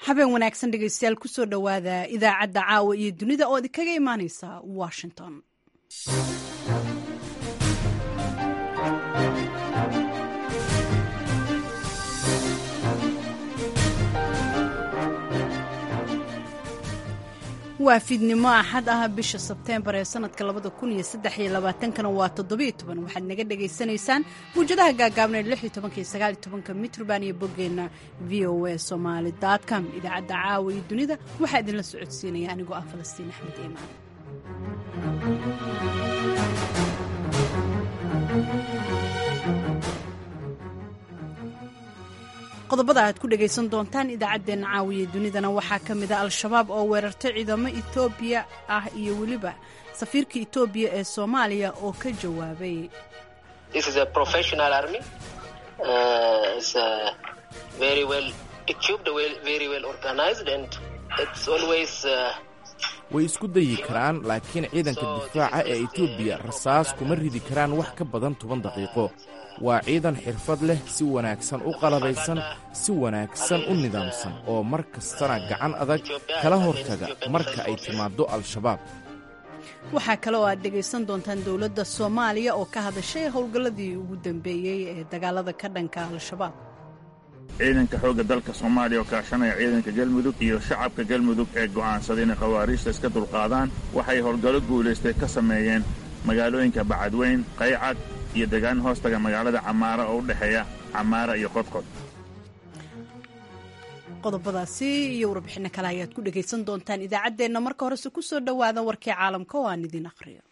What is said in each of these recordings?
habeen wanaagsan dhegeystayaal kusoo dhowaada idaacadda caawa iyo dunida oo idinkaga imaaneysa washington waa fiidnimo axad ah bisha sebteembar ee sanadka labada kun iyo saddex iyo labaatankana waa toddobiyo toban waxaad naga dhagaysanaysaan muwjadaha gaagaabneed lix iyo tobanka iyo sagaal iyo tobanka mitrban iyo boggeenna v o a somaali com idaacadda caawa iyo dunida waxaa idinla socodsiinaya anigoo ah falastiin axmed iimaan qodobada aad ku dhegaysan doontaan idaacaddeenna caawiya dunidana waxaa ka mid a al-shabaab oo weerartay ciidamo etoobiya ah iyo weliba safiirka etoobiya ee soomaaliya oo ka jawaabay way isku dayi karaan laakiin ciidanka difaaca ee etoobiya rasaas kuma ridi karaan wax ka badan toban daqiiqo waa ciidan xirfad leh si wanaagsan u qalabaysan si wanaagsan u nidaamsan oo mar kastana gacan adag kala hortaga marka ay timaaddo al-shabaab waxaa kale oo aad dhegaysan doontaan dowladda soomaaliya oo ka hadashay howlgalladii ugu dambeeyey ee dagaalada ka dhanka al-shabaab ciidanka xoogga dalka soomaaliya oo kaashanaya ciidanka galmudug iyo shacabka galmudug ee go'aansaday inay khawaariijta iska dulqaadaan waxay howlgallo guulaystay ka sameeyeen magaalooyinka bacadweyn qaycad iyo degaan hoostaga magaalada camaara oo u dhexeeya camaara iyo qodqod qodobadaasi iyo warbixinno kale ayaad ku dhegaysan doontaan idaacaddeenna marka horese ku soo dhowaada warkii caalamka oo aan idiin aqhriyo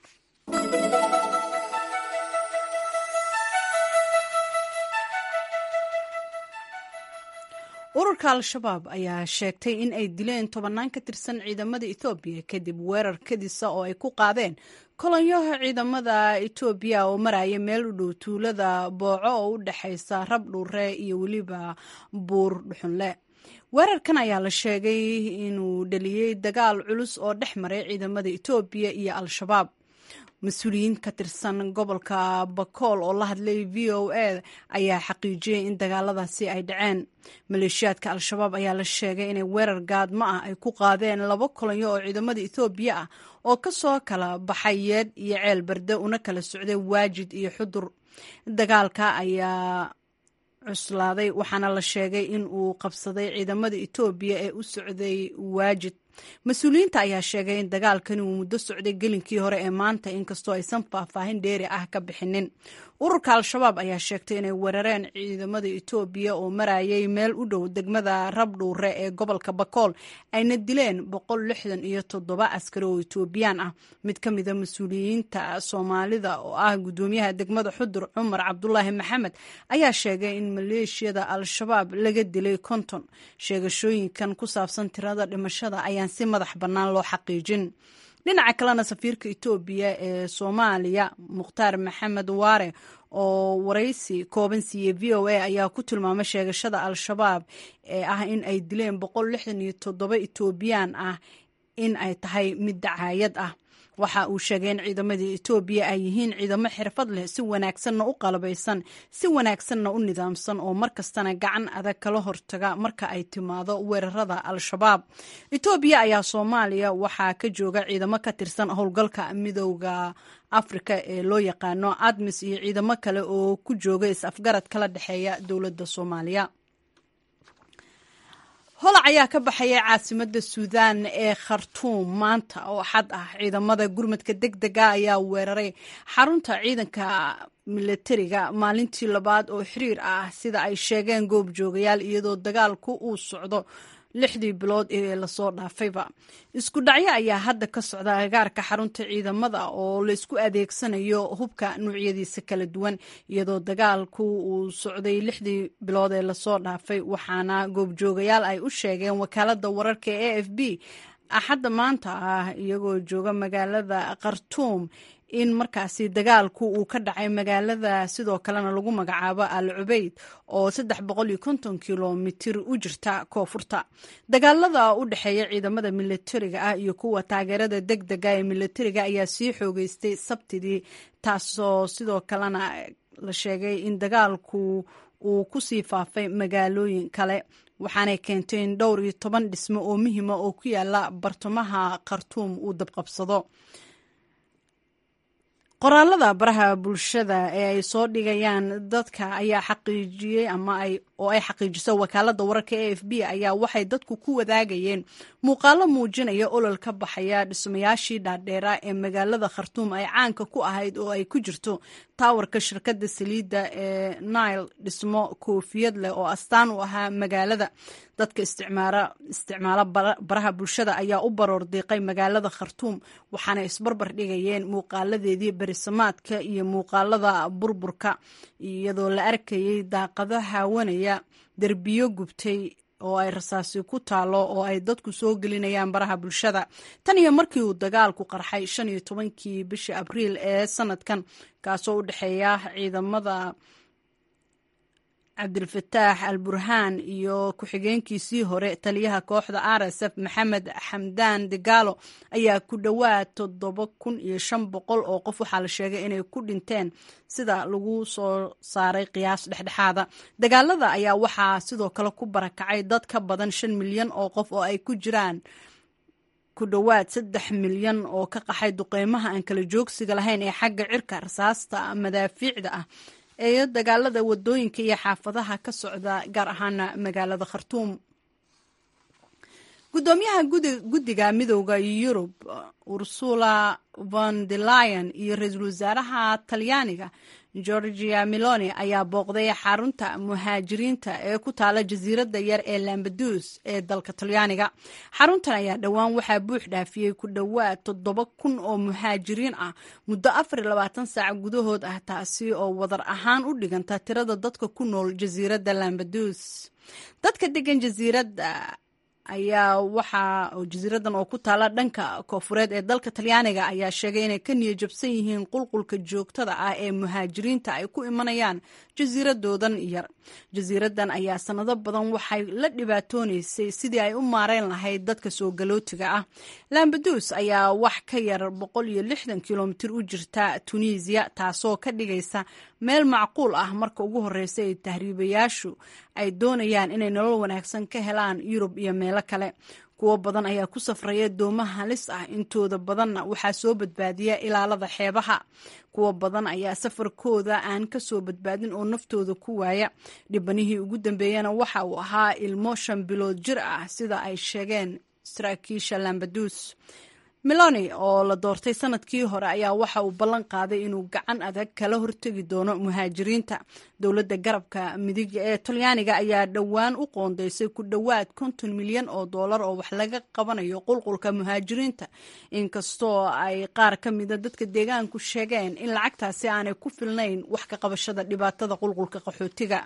ururka al-shabaab ayaa sheegtay in ay dileen tobannaan ka tirsan ciidamada etoobiya kadib weerar kadisa oo ay ku qaadeen kolonyaha ciidamada etoobiya oo maraya meel u dhow tuulada booco oo u dhexaysa rab dhuure iyo weliba buur dhuxunle weerarkan ayaa la sheegay inuu dhaliyey dagaal culus oo dhex maray ciidamada etoobiya iyo al-shabaab mas-uuliyiin ka tirsan gobolka bakool oo la hadlay v o a ayaa xaqiijiyey in dagaaladaasi ay dhaceen maleeshiyaadka al-shabaab ayaa la sheegay inay weerar gaadmo ah ay ku qaadeen laba kolonyo oo ciidamada etoobiya ah oo ka soo kala baxay yeedh iyo ceel berde una kala socday waajid iyo xudur dagaalka ayaa cuslaaday waxaana la sheegay in uu qabsaday ciidamada etoobiya ee u socday waajid mas-uuliyiinta ayaa sheegay in dagaalkani uu muddo socday gelinkii hore ee maanta inkastoo aysan faahfaahin dheeri ah ka bixinin ururka al-shabaab ayaa sheegtay inay weerareen ciidamada etoobiya oo marayay meel u dhow degmada rabdhuure ee gobolka bakool ayna dileen boqol lixdan iyo toddoba askari oo etoobiyaan ah mid ka mida mas-uuliyiinta soomaalida oo ah guddoomiyaha degmada xudur cumar cabdulaahi maxamed ayaa sheegay in maleeshiyada al-shabaab laga dilay konton sheegashooyinkan ku saabsan tirada dhimashada ayaan si madax bannaan loo xaqiijin dhinaca kalena safiirka etoobiya ee soomaaliya mukhtaar maxamed waare oo waraysi kooban siiyey v o a ayaa ku tilmaamay sheegashada al-shabaab ee ah in ay dileen boqol lixdan iyo toddoba etoobiyaan ah in ay tahay mid dacaayad ah waxa uu sheegay in ciidamada etoobiya ay yihiin ciidamo xirfad leh si wanaagsanna u qalabaysan si wanaagsanna u nidaamsan oo markastana gacan adag kala hortaga marka ay timaado weerarada al-shabaab etoobiya ayaa soomaaliya waxaa ka jooga ciidamo ka tirsan howlgalka midooda afrika ee loo yaqaano admis iyo ciidamo kale oo ku jooga is-afgarad kala dhexeeya dowladda soomaaliya holac ayaa ka baxaya caasimada suudaan ee khartuum maanta oo xad ah ciidamada gurmadka deg dega ayaa weeraray xarunta ciidanka milatariga maalintii labaad oo xiriir ah sida ay sheegeen goobjoogayaal iyadoo dagaalku uu socdo lixdii bilood ee lasoo dhaafayba isku dhacyo ayaa hadda ka socda agaarka xarunta ciidamada oo laysku adeegsanayo hubka nuucyadiisa kala duwan iyadoo dagaalku uu socday lixdii bilood ee lasoo dhaafay waxaana goobjoogayaal ay u sheegeen wakaalada wararka e a f b axadda maanta ah iyagoo jooga magaalada khartuum in markaasi dagaalku uu ka dhacay magaalada sidoo kalena lagu magacaabo al cubeyd oo saddex boqol iyo konton kilomitir u jirta koonfurta dagaalada u dhexeeya ciidamada milatariga ah iyo kuwa taageerada deg dega ee milatariga ayaa sii xoogeystay sabtidii taasoo sidoo kalena la sheegay in dagaalku uu kusii faafay magaalooyin kale waxaanay keentay in dhowr iyo toban dhismo oo muhiima oo ku yaala bartamaha khartuum uu dabqabsado qoraalada baraha bulshada ee ay soo dhigayaan dadka ayaa xaqiijiyey ama ay oo ay xaqiijiso wakaalada wararka e f b ayaa waxay dadku ku wadaagayeen muuqaalo muujinaya olol ka baxaya dhismayaashii dhaadheera ee magaalada khartuum ay caanka ku ahayd oo ay ku jirto taawarka shirkadda saliidda ee nile dhismo koofiyad leh oo astaan u ahaa magaalada dadka isticmaalo baraha bulshada ayaa u baroor diiqay magaalada khartuum waxaana isbarbar dhigayeen muuqaaladeedii berisamaadka iyo muuqaalada burburka iyadoo la arkayay daaqado haawanaya derbiyo gubtay oo ay rasaasi ku taalo oo ay dadku soo gelinayaan baraha bulshada tan iyo markii uu dagaalku qarxay shan iyo tobankii bishii abriil ee sanadkan kaasoo u dhexeeya ciidamada cabdilfataax al burhaan iyo ku-xigeenkiisii hore taliyaha kooxda r s f maxamed xamdaan degaalo ayaa ku dhowaad toddoba kun iyo shan boqol oo qof waxaa la sheegay inay ku dhinteen sida lagu soo saaray qiyaas dhexdhexaada dagaalada ayaa waxaa sidoo kale ku barakacay dad ka badan shan milyan oo qof oo ay ku jiraan ku dhowaad saddex milyan oo ka qaxay duqeymaha aan kala joogsiga lahayn ee xagga cirka rasaasta madaafiicda ah ee dagaalada wadooyinka iyo xaafadaha ka socda gaar ahaana magaalada khartuum guddoomiyaha guddiga midooda yurub ursula von de lion iyo ra-iisul wasaaraha talyaaniga georgia meloni ayaa booqday xarunta muhaajiriinta ee ku taala jasiiradda yar ee lambadus ee dalka talyaaniga xaruntan ayaa dhowaan waxaa buux dhaafiyey ku dhowaad toddoba kun oo muhaajiriin ah muddo afar iyo labaatan saac gudahood ah taasi oo wadar ahaan u dhiganta tirada dadka ku nool jasiiradda lambadus dadka degan jasiiradda ayaa waxaa jasiiradan oo ku taala dhanka koofureed ee dalka talyaaniga ayaa sheegay inay ka niyo jabsan yihiin qulqulka joogtada ah ee muhaajiriinta ay ku imanayaan jasiiradoodan yar jasiiradan ayaa sanado badan waxay la dhibaatoonaysay sidii ay u maareyn lahayd dadka soo galootiga ah lambadus ayaa wax ka yar boqol iyo lixdan kilomitir u jirta tunisiya taasoo ka dhigaysa meel macquul ah marka ugu horeysa ay tahriibayaashu ay doonayaan inay nolol wanaagsan ka helaan yurub iyo meelo kale kuwo badan ayaa ku safraya doomo halis ah intooda badanna waxaa soo badbaadiya ilaalada xeebaha kuwo badan ayaa safarkooda aan ka soo badbaadin oo naftooda ku waaya dhibanihii ugu dambeeyana waxa uu ahaa ilmo shan bilood jir ah sida ay sheegeen saraakiisha lambadus meloni oo la doortay sanadkii hore ayaa waxa uu ballan qaaday inuu gacan adag kala hortegi doono muhaajiriinta dowladda garabka midiga ee talyaaniga ayaa dhowaan u qoondeysay ku dhowaad konton milyan oo doolar oo wax laga qabanayo qulqulka muhaajiriinta inkastoo ay qaar ka mida dadka deegaanku sheegeen in lacagtaasi aanay ku filnayn wax ka qabashada dhibaatada qulqulka qaxootiga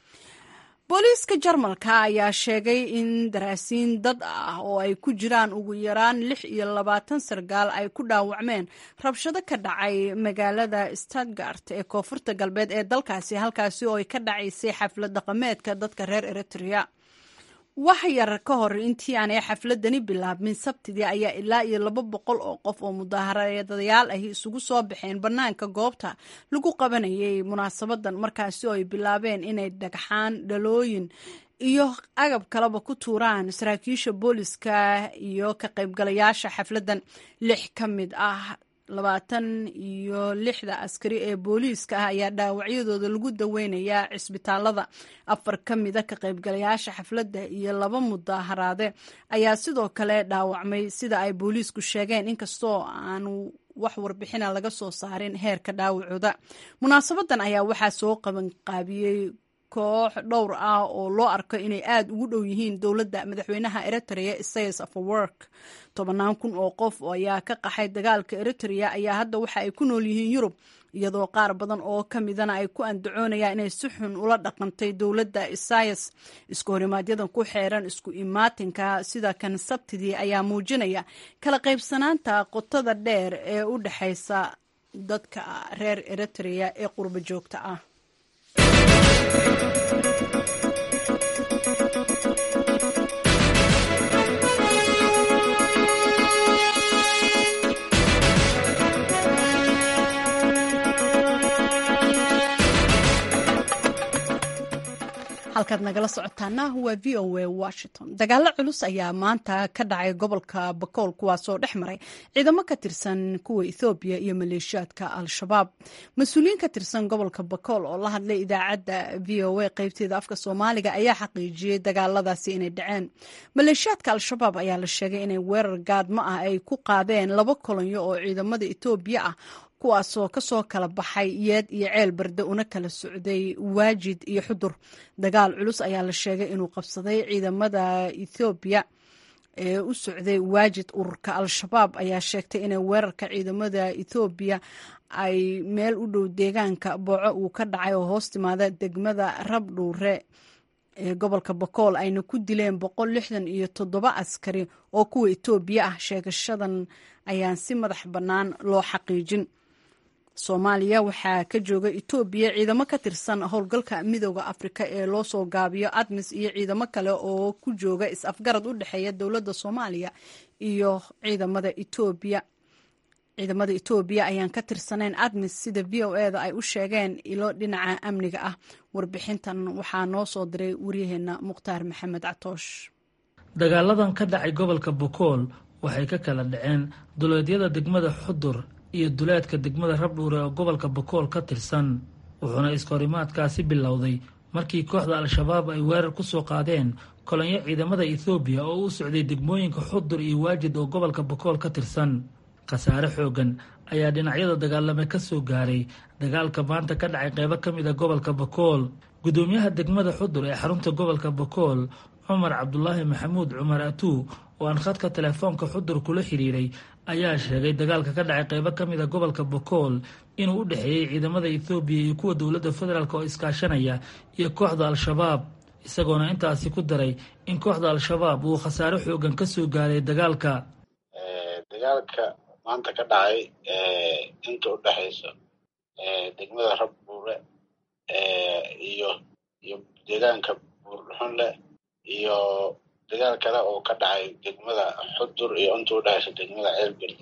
booliiska jarmalka ayaa sheegay in daraasiin dad ah oo ay ku jiraan ugu yaraan lix iyo labaatan sargaal ay ku dhaawacmeen rabshado ka dhacay magaalada stadgart ee koonfurta galbeed ee dalkaasi halkaasi oo ay ka dhacaysay xaflad dhaqameedka dadka reer eritrea wax yar ka hor intii aanay xafladani bilaabmin sabtidii ayaa ilaa iyo laba boqol oo qof oo mudaharadayaal ahi isugu soo baxeen bannaanka goobta lagu qabanayay munaasabadan markaasi oo ay bilaabeen inay dhagxaan dhalooyin iyo agab kaleba ku tuuraan saraakiisha booliska iyo ka qaybgalayaasha xafladdan lix ka mid ah labaatan iyo lixda askari ee booliiska ah ayaa dhaawacyadooda lagu daweynayaa cisbitaalada afar ka mida ka qaybgalayaasha xafladda iyo laba mudaaharaade ayaa sidoo kale dhaawacmay sida ay booliisku sheegeen inkastoo aanu wax warbixina laga soo saarin heerka dhaawacooda munaasabadan ayaa waxaa soo qabanqaabiyey koox dhowr ah oo loo arko inay aada ugu dhow yihiin dowladda madaxweynaha eritrea isaias afawork tobannaan kun oo qof ayaa ka qaxay dagaalka eritrea ayaa hadda waxa ay ku nool yihiin yurub iyadoo qaar badan oo ka midana ay ku andacoonayaan inay si xun ula dhaqantay dowladda isaias isku horimaadyada ku xeeran isku imaatinka sida kan sabtidii ayaa muujinaya kala qaybsanaanta qotada dheer ee u dhexaysa dadka reer eritrea ee qurbo joogta ah halkaad nagala socotaana waa v o a washington dagaalo culus ayaa maanta ka dhacay gobolka bakool kuwaasoo dhex maray ciidamo ka tirsan kuwa ethoobiya iyo maleeshiyaadka al-shabaab mas-uuliyiin ka tirsan gobolka bakool oo la hadlay idaacadda v o a qeybteeda afka soomaaliga ayaa xaqiijiyey dagaaladaasi inay dhaceen maleeshiyaadka al-shabaab ayaa la sheegay inay weerar gaadmo ah ay ku qaadeen laba kolonyo oo ciidamada etoobiya ah kuwaasoo kasoo kala baxay yeed iyo ceel barde una kala socday waajid iyo xudur dagaal culus ayaa la sheegay inuu qabsaday ciidamada ethoobiya ee u socday waajid ururka al-shabaab ayaa sheegtay inay weerarka ciidamada ethoobiya ay meel u dhow deegaanka booco uu ka dhacay oo hoos timaada degmada rabdhuure ee gobolka bakool ayna ku dileen boqol lixdan iyo toddoba askari oo kuwa etoobiya ah sheegashadan ayaan si madax bannaan loo xaqiijin soomaaliya waxaa ka jooga etoobiya ciidamo ka tirsan howlgalka midooda afrika ee loo soo gaabiyo admis iyo ciidamo kale oo ku jooga is-afgarad u dhexeeya dowladda soomaaliya iyo ciidamada etoobiya ciidamada etoobiya ayaan ka tirsanayn admis sida v o eda ay u sheegeen ilo dhinaca amniga ah warbixintan waxaa noo soo diray waryaheena mukhtaar maxamed catoosh dagaaladan ka dhacay gobolka bokool waxay ka kala dhaceen duleedyada degmada xudur iyo duleedka degmada rabdhuure oo gobolka bakool ka tirsan wuxuuna iskahorimaadkaasi bilowday markii kooxda al-shabaab ay weerar ku soo qaadeen kolonyo ciidamada ethoobiya oo u socday degmooyinka xudur iyo waajid oo gobolka bakool ka tirsan khasaare xoogan ayaa dhinacyada dagaalame ka soo gaaray dagaalka maanta ka dhacay qeybo ka mid a gobolka bakool gudoomiyaha degmada xudur ee xarunta gobolka bakool cumar cabdulaahi maxamuud cumar atuu oo aan khadka telefoonka xudur kula xidhiiray ayaa sheegay dagaalka ka dhacay qeybo ka mid a gobolka bakool inuu u dhexeeyey ciidamada ethoobiya iyo kuwa dowladda federaalk oo iskaashanaya iyo kooxda al-shabaab isagoona intaasi ku daray in kooxda al-shabaab uu khasaare xoogan ka soo gaaray dagaalka dagaalka maanta ka dhacay inta u dhexaysa degmada rabbuure iyo iyo deegaanka buurdhuxunle iyo dagaal kale oo ka dhacay degmada xudur iyo inta u dhexaysa degmada ceel berde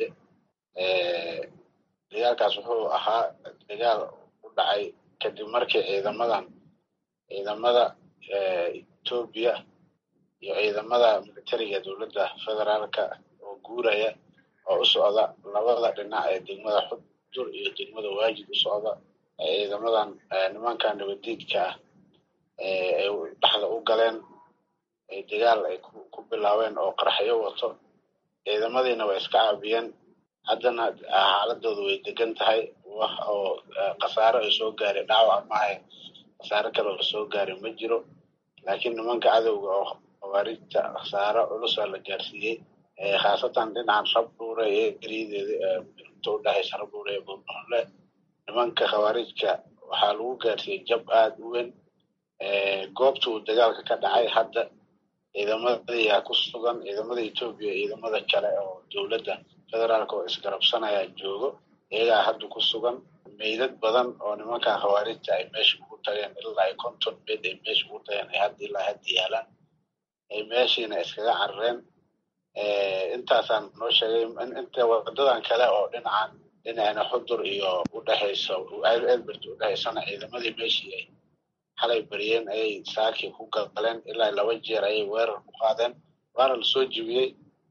dagaalkaas wuxuu ahaa dagaal u dhacay kadib markii ciidamadan ciidamada etoobiya iyo ciidamada militariga dowladda federaalka oo guuraya oo u socda labada dhinac ee degmada xudur iyo degmada waajid u socda ee ciidamadan nimanka nabadiidka ah ay dhexda u galeen ay dagaal ay ku bilaabeen oo qaraxyo wato ciidamadiina way iska caabiyeen haddana xaaladooda way degan tahay wax oo khasaaro ay soo gaaray dhaawac maaha khasaaro kale oo soo gaaray ma jiro laakiin nimanka cadowga oo khawaarijta khasaaro culusa la gaarsiiyey khaasatan dhinacan rabdhuure ee geriyadeeda inta u dhexaysa rabdhuure ee buurbuxunle nimanka khawaarijka waxaa lagu gaarsiiyey jab aada u weyn goobta uu dagaalka ka dhacay hadda ciidamadayaa ku sugan ciidamada etoobiya ciidamada kale oo dowladda federaalka oo isgarabsanaya joogo iyagaa hadda ku sugan meydad badan oo nimankan khawaarijta ay meesha ugu tageen ilaa ay konton meyd ay meesha ugu tageen ay hadda ilaa hadda yaalaan ay meeshiina iskaga carareen intaasaan noo sheegay inta wadadan kale oo dhinacan dhinacna xudur iyo udhexaysa elbert udhexaysana ciidamadii meeshii ay xalay bariyeen ayay saakii ku galeen ilaa laba jeer ayay weerar ku qaadeen waana lasoo jibiyey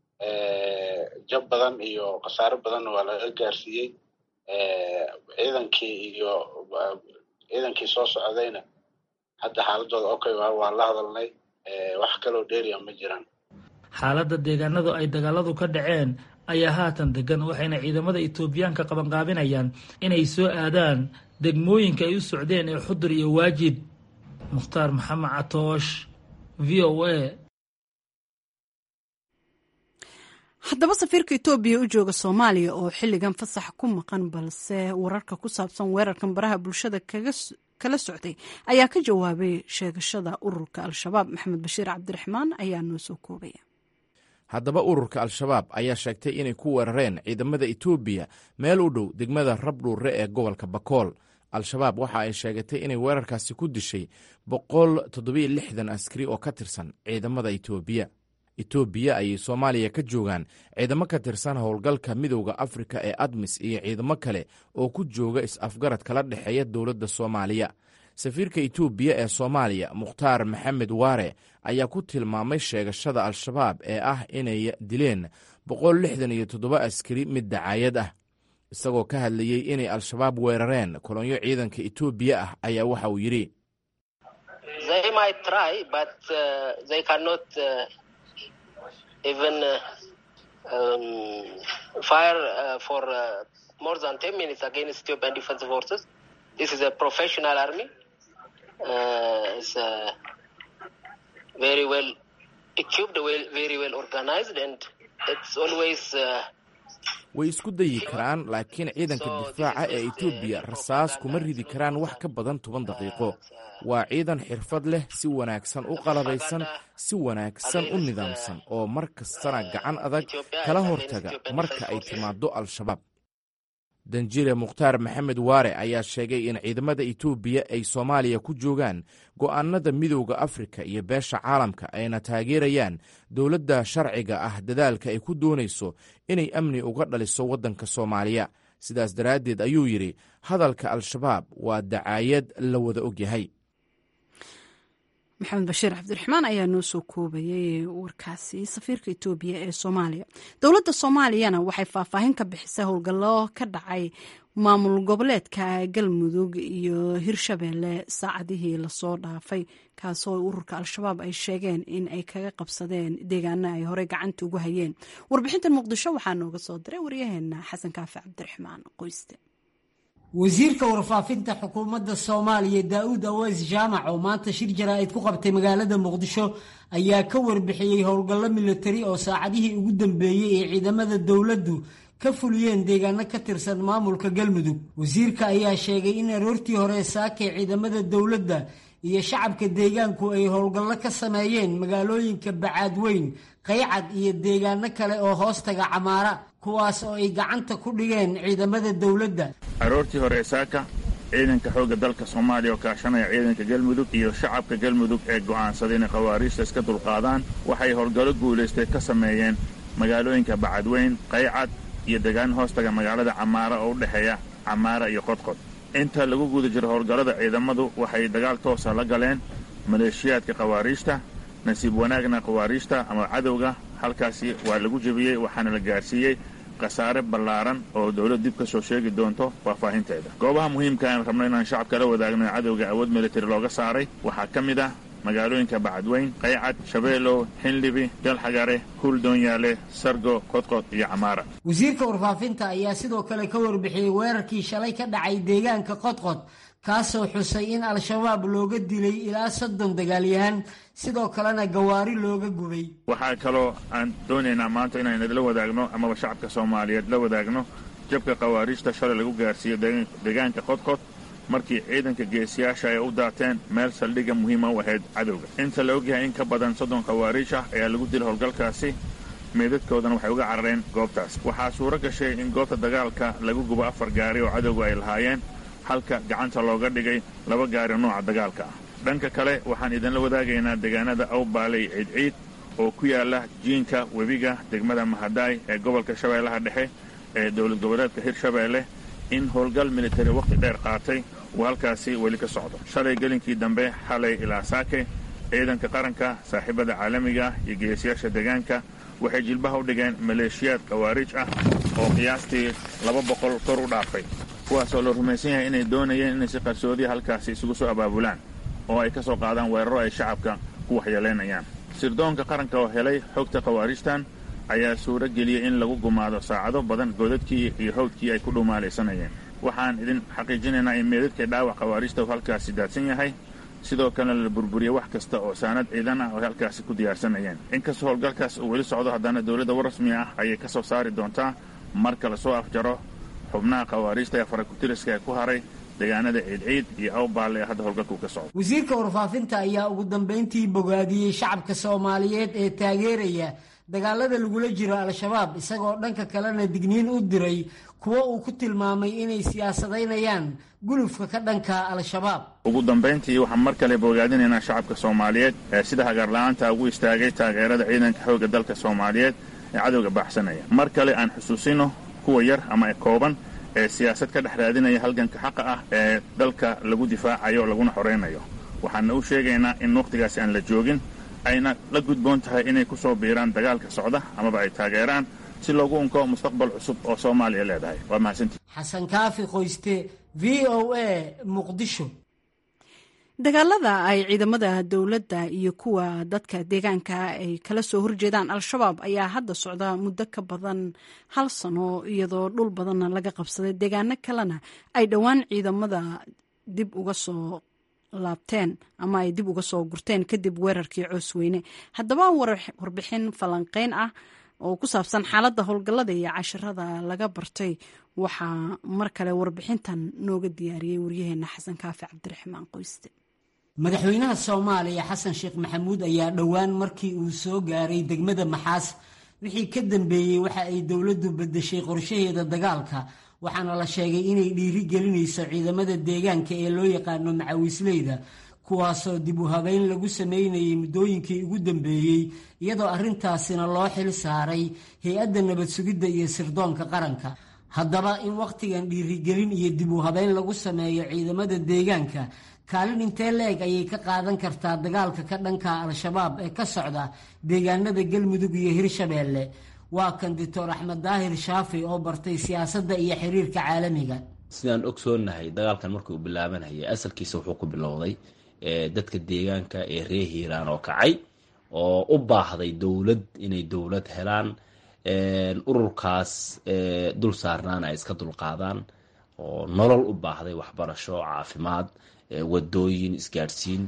jab badan iyo khasaaro badanna waa laga gaarsiiyey ciidankii iyo ciidankii soo socdayna hadda xaaladooda okay waa la hadalnay wax kaloo dheeriya ma jiraan xaaladda deegaanadu ay dagaaladu ka dhaceen ayaa haatan degan waxayna ciidamada etoobiyaanka qabanqaabinayaan inay soo aadaan degmooyinka ay u socdeen ee xudur iyo waajid mukhtaar maxamed catoosh v o a haddaba safiirka etoobiya u jooga soomaaliya oo xilligan fasax ku maqan balse wararka ku saabsan weerarkan baraha bulshada kala socday ayaa ka jawaabay sheegashada ururka al-shabaab maxamed bashiir cabdiraxmaan ayaa noo soo koobaya haddaba ururka al-shabaab ayaa sheegtay inay ku weerareen ciidamada etoobiya meel u dhow degmada rabdhuure ee gobolka bakool al-shabaab waxa ay sheegatay inay weerarkaasi ku dishay boqol toddobiyo lixdan askari oo ka tirsan ciidamada etoobiya etoobiya ayay soomaaliya ka joogaan ciidamo ka tirsan howlgalka midowda afrika ee admis iyo ciidamo kale oo ku jooga is-afgarad kala dhexeeya dowladda soomaaliya safiirka etoobiya ee soomaaliya mukhtaar maxamed waare ayaa ku tilmaamay sheegashada al-shabaab ee ah inay dileen boqol lixdan iyo toddoba askari mid dacaayad ah isagoo ka hadlayey inay al-shabaab weerareen kolonyo ciidanka etoobiya ah ayaa waxa uu yidhi way isku dayi karaan laakiin ciidanka difaaca ee etoobiya rasaas kuma ridi karaan wax ka badan toban daqiiqo waa ciidan xirfad leh si wanaagsan u qalabaysan si wanaagsan u nidaamsan oo mar kastana gacan adag kala hortaga marka ay timaado al-shabaab danjire mukhtaar maxamed waare ayaa sheegay in ciidamada etoobiya ay soomaaliya ku joogaan go'aanada midowda afrika iyo beesha caalamka ayna taageerayaan dowladda sharciga ah dadaalka ay ku doonayso inay amni uga dhaliso waddanka soomaaliya sidaas daraaddeed ayuu yidhi hadalka al-shabaab waa dacaayad la wada ogyahay maxamed bashiir cabdiraxmaan ayaa noo soo koobayay warkaasi safiirka etoobiya ee soomaaliya dowladda soomaaliyana waxay faahfaahin ka bixisay howlgallo ka dhacay maamul goboleedka galmudug iyo hirshabeelle saacadihii lasoo dhaafay kaasoo ururka al-shabaab ay sheegeen in ay kaga qabsadeen deegaana ay horey gacanta ugu hayeen warbixintan muqdisho waxaa nooga soo diray waryaheena xasan kaafi cabdiraxmaan qoyste wasiirka warfaafinta xukuumadda soomaaliya daa-uud aweys jaamac oo maanta shir jaraa'id ku qabtay magaalada muqdisho ayaa ka warbixiyey howlgallo milatari oo saacadihii ugu dambeeyey ee ciidamada dowladdu ka fuliyeen deegaano ka tirsan maamulka galmudug wasiirka ayaa sheegay in aroortii hore saakay ciidamada dowladda iyo shacabka deegaanku ay howlgallo ka sameeyeen magaalooyinka bacaadweyn qaycad iyo deegaano kale oo hoostaga camaara kuwaas oo ay gacanta ku dhigeen ciidamada dowladda aroortii hore saaka ciidanka xoogga dalka soomaaliya oo kaashanaya ciidanka galmudug iyo shacabka galmudug ee go'aansaday inay khawaariijta iska dulqaadaan waxay howlgallo guulaystay ka sameeyeen magaalooyinka bacadweyn qaycad iyo degaan hoostaga magaalada camaara oo u dhexeeya camaara iyo qodqod inta lagu guda jiro howlgallada ciidamadu waxay dagaal toosa la galeen maleeshiyaadka khawaariijta nasiib wanaagna khawaariijta ama cadowga halkaasi waa lagu jebiyey waxaana la gaarsiiyey khasaare ballaaran oo dowlad dib ka soo sheegi doonto faahfaahinteeda goobaha muhiimka aan rabno inaan shacabka la wadaagno ee cadowga awood militari looga saaray waxaa ka mid ah magaalooyinka bacadweyn qaycad shabeelow xinlibi galxagare huuldoonyaale sargo qodqod iyo camaara wasiirka warfaafinta ayaa sidoo kale ka warbixiyey weerarkii shalay ka dhacay deegaanka qodqod kaasoo xusay in al-shabaab looga dilay ilaa soddon dagaalyahan sidoo kalena gawaari looga gubay waxaa kaloo aan doonaynaa maanta inaan idinla wadaagno amaba shacabka soomaaliyeed la wadaagno jabka khawaariijta shalay lagu gaarsiiyo deegaanka qodqod markii ciidanka geesiyaasha ay u daateen meel saldhigga muhiima u ahayd cadowga inta la ogyahay in ka badan soddon khawaariij ah ayaa lagu dilay howlgalkaasi meydadkoodana waxay uga carareen goobtaas waxaa suuro gashay in goobta dagaalka lagu gubo afar gaari oo cadowga ay lahaayeen halka gacanta looga dhigay laba gaari nooca dagaalka ah dhanka kale waxaan idinla wadaagaynaa deegaanada awbaaley ciidciid oo ku yaala jiinka webiga degmada mahadaay ee gobolka shabeellaha dhexe ee dowlad goboleedka hirshabeelle in howlgal militari wakhti dheer qaatay uu halkaasi weli ka socdo shalay gelinkii dambe xalay ilaa saake ciidanka qaranka saaxiibada caalamiga iyo geesiyaasha deegaanka waxay jilbaha u dhigeen maleeshiyaad khawaariij ah oo qiyaastii laba boqol kor u dhaafay kuwaasoo la rumaysan yahay inay doonayeen inay si qarsoodiya halkaasi isugu soo abaabulaan oo ay ka soo qaadaan weeraro ay shacabka ku waxyeelaynayaan sirdoonka qaranka oo helay xogta khawaariijtan ayaa suuro geliyey in lagu gumaado saacado badan godadkii iyo hawdkii ay ku dhumaalaysanayeen waxaan idin xaqiijinaynaa in meedadka dhaawac khawaariijta uu halkaasi daadsan yahay sidoo kalena la burburiyey wax kasta oo saanad ciidan ah oo halkaasi ku diyaarsanayeen inkastoo howlgalkaas uu weli socdo haddana dowladda war rasmi ah ayay ka soo saari doontaa marka lasoo afjaro xubnaha khawaariijta ee farakutiriska ee ku haray deegaanada ciidciid iyo awbaalle ee hadda howlgalkuu ka socdo wasiirka warfaafinta ayaa ugu dambayntii bogaadiyey shacabka soomaaliyeed ee taageeraya dagaalada lagula jiro al-shabaab isagoo dhanka kalena digniin u diray kuwo uu ku tilmaamay inay siyaasadaynayaan gulufka ka dhanka al-shabaab ugu dambayntii waxaan mar kale bogaadinaynaa shacabka soomaaliyeed ee sida hagaarla-aanta ugu istaagay taageerada ciidanka xoogga dalka soomaaliyeed ee cadowga baaxsanaya mar kale aan xusuusino kuwa yar ama kooban ee siyaasad ka dhex raadinaya halganka xaqa ah ee dalka lagu difaacayo laguna xoraynayo waxaana u sheegaynaa in wakhtigaasi aan la joogin ayna la gudboon tahay inay ku soo biiraan dagaalka socda amaba ay taageeraan si loogu unko mustaqbal cusub oo soomaaliya leedahay waa mahadsantii xasan kaafi qoyste v o a muqdisho dagaalada ay ciidamada dowladda iyo kuwa dadka deegaanka ay kala soo horjeedaan al-shabaab ayaa hadda socda muddo ka badan hal sano iyadoo dhul badanna laga qabsaday deegaano kalena ay dhowaan ciidamada dib uga soo laabteen ama ay dib uga soo gurteen kadib weerarkii coosweyne haddaba warbixin falanqeyn ah oo ku saabsan xaaladda howlgallada iyo cashirada laga bartay waxaa mar kale warbixintan nooga diyaariyey waryaheena xasan kaafi cabdiraxmaan qoyste madaxweynaha soomaaliya xasan sheekh maxamuud ayaa dhowaan markii uu soo gaaray degmada maxaas wixii ka dambeeyey waxa ay dowladdu bedeshay qorshaheeda dagaalka waxaana la sheegay inay dhiiri gelinayso ciidamada deegaanka ee loo yaqaano macawisleyda kuwaasoo dib u habeyn lagu sameynayay muddooyinkii ugu dambeeyey iyadoo arrintaasina loo xil saaray hay-adda nabad sugidda iyo sirdoonka qaranka haddaba in wakhtigan dhiirigelin iyo dib u habeyn lagu sameeyo ciidamada deegaanka kaalin intee la-eg ayay ka qaadan kartaa dagaalka ka dhanka al-shabaab ee ka socda deegaanada galmudug iyo hirshabeelle waa kan doctor axmed daahir shaafi oo bartay siyaasadda iyo xiriirka caalamiga sidaan ogsoonahay dagaalkan markii uu bilaabanayay asalkiisa wuxuu ku bilowday dadka deegaanka ee reer hiiraan oo kacay oo u baahday dowlad inay dowlad helaan ururkaas dul saarnaan ay iska dulqaadaan oo nolol u baahday waxbarasho caafimaad wadooyin isgaadhsiin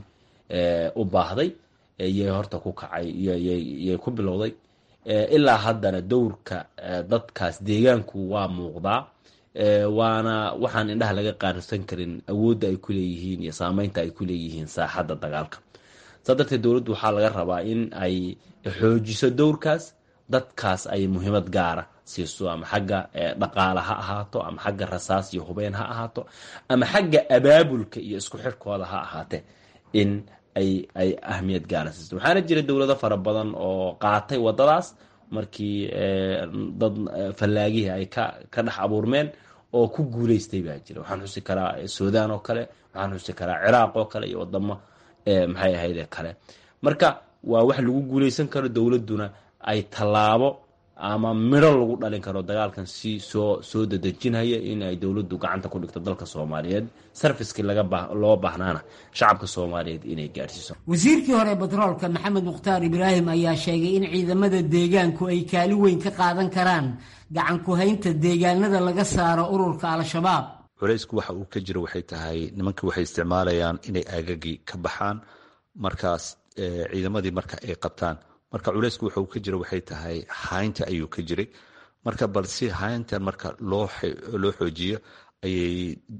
u baahday yay horta ku kacay yay ku bilowday ilaa haddana dowrka dadkaas deegaanku waa muuqdaa waana waxaan indhaha laga qaarsan karin awoodda ay ku leeyihiin iyo saameynta ay ku leeyihiin saaxadda dagaalka saa darteed dowladdu waxaa laga rabaa in ay xoojiso dowrkaas dadkaas ay muhiimad gaara siiso ama xagga dhaqaale ha ahaato ama xagga rasaas iyo hubeen ha ahaato ama xagga abaabulka iyo isku xirkooda ha ahaatee in ay ay ahmiyad gaara siiso waxaana jira dowlado fara badan oo qaatay wadadaas markii dad fallaagihii ay ka ka dhex abuurmeen oo ku guuleystay baa jira waxaan xusi karaa suudaan oo kale waxaan xusi karaa ciraaq oo kale iyo wadamo maxay ahayd kale marka waa wax lagu guuleysan karo dowladduna ay tallaabo ama midho lagu dhalin karo dagaalkan si soo soo dadejinaya in ay dowladdu gacanta ku dhigto dalka soomaaliyeed sarfiskii loo baahnaana shacabka soomaaliyeed inay gaadhsiiso wasiirkii hore batroolka maxamed mukhtaar ibraahim ayaa sheegay in ciidamada deegaanku ay kaali weyn ka qaadan karaan gacan ku-haynta deegaanada laga saaro ururka al-shabaab culaysku waxa uu ka jiro waxay tahay nimankii waxay isticmaalayaan inay aagagii ka baxaan markaas ciidamadii marka ay qabtaan marka culeysku wuxuu ka jira waxay tahay haynta ayuu ka jiray marka bal si hayntan marka loo xoojiyo ayay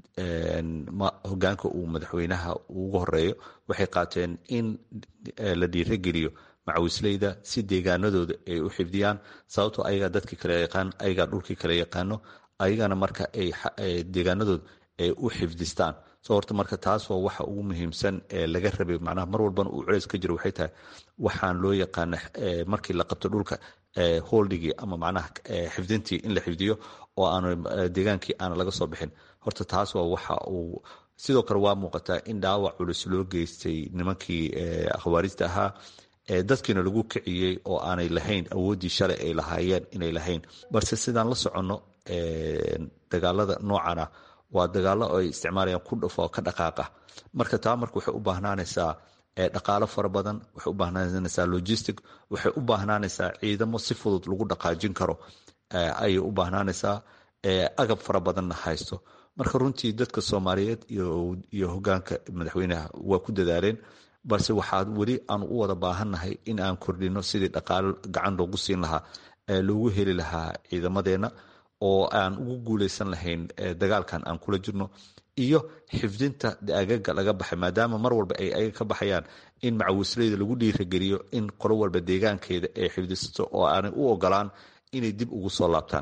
hogaanka uu madaxweynaha ugu horeeyo waxay qaateen in la dhiirageliyo macawisleyda si deegaanadooda ay u xifdiyaan sababtoo ayagaa dadkii kale yaqaan ayagaa dhulkii kale yaqaano ayagana marka ay deegaanadooda ay u xifdistaan so horta marka taas waa waxa ugu muhiimsan ee laga rabay macnaha mar walbana uu culeys ka jiro waxay tahay waxaan loo yaqaana markii la qabto dhulka holdhigii ama macnaha xifdintii in la xifdiyo oo aanu deegaankii aana laga soo bixin horta taas waa waxa uu sidoo kale waa muuqataa in dhaawac culus loo geystay nimankii khawaarijta ahaa dadkiina lagu kiciyey oo aanay lahayn awooddii shalay ay lahaayeen inay lahayn balse sidaan la soconno dagaalada noocan ah waa dagaalo ay isticmaalayaan ku dhufo ka dhaqaaqa marka taa marka waxay u baahnaanaysaa dhaqaalo fara badan waxay u baahnaanaysaa logistic waxay u baahnaanaysaa ciidamo si fudud lagu dhaqaajin karo ayay u baahnaanaysaa agab fara badanna haysto marka runtii dadka soomaaliyeed iyo hogaanka madaxweynaha waa ku dadaaleen balse waxaa weli aan u wada baahannahay in aan kordhino sidii dhaqaalo gacan loogu siin lahaa loogu heli lahaa ciidamadeenna oo aan ugu guuleysan lahayn dagaalkan aan kula jirno iyo xifdinta agaga laga baxay maadaama mar walba ay ayaga ka baxayaan in macawisleyda lagu dhiirageliyo in qolo walba deegaankeeda ay xifdisato oo aanay u ogolaan inay dib ugu soo laabtaan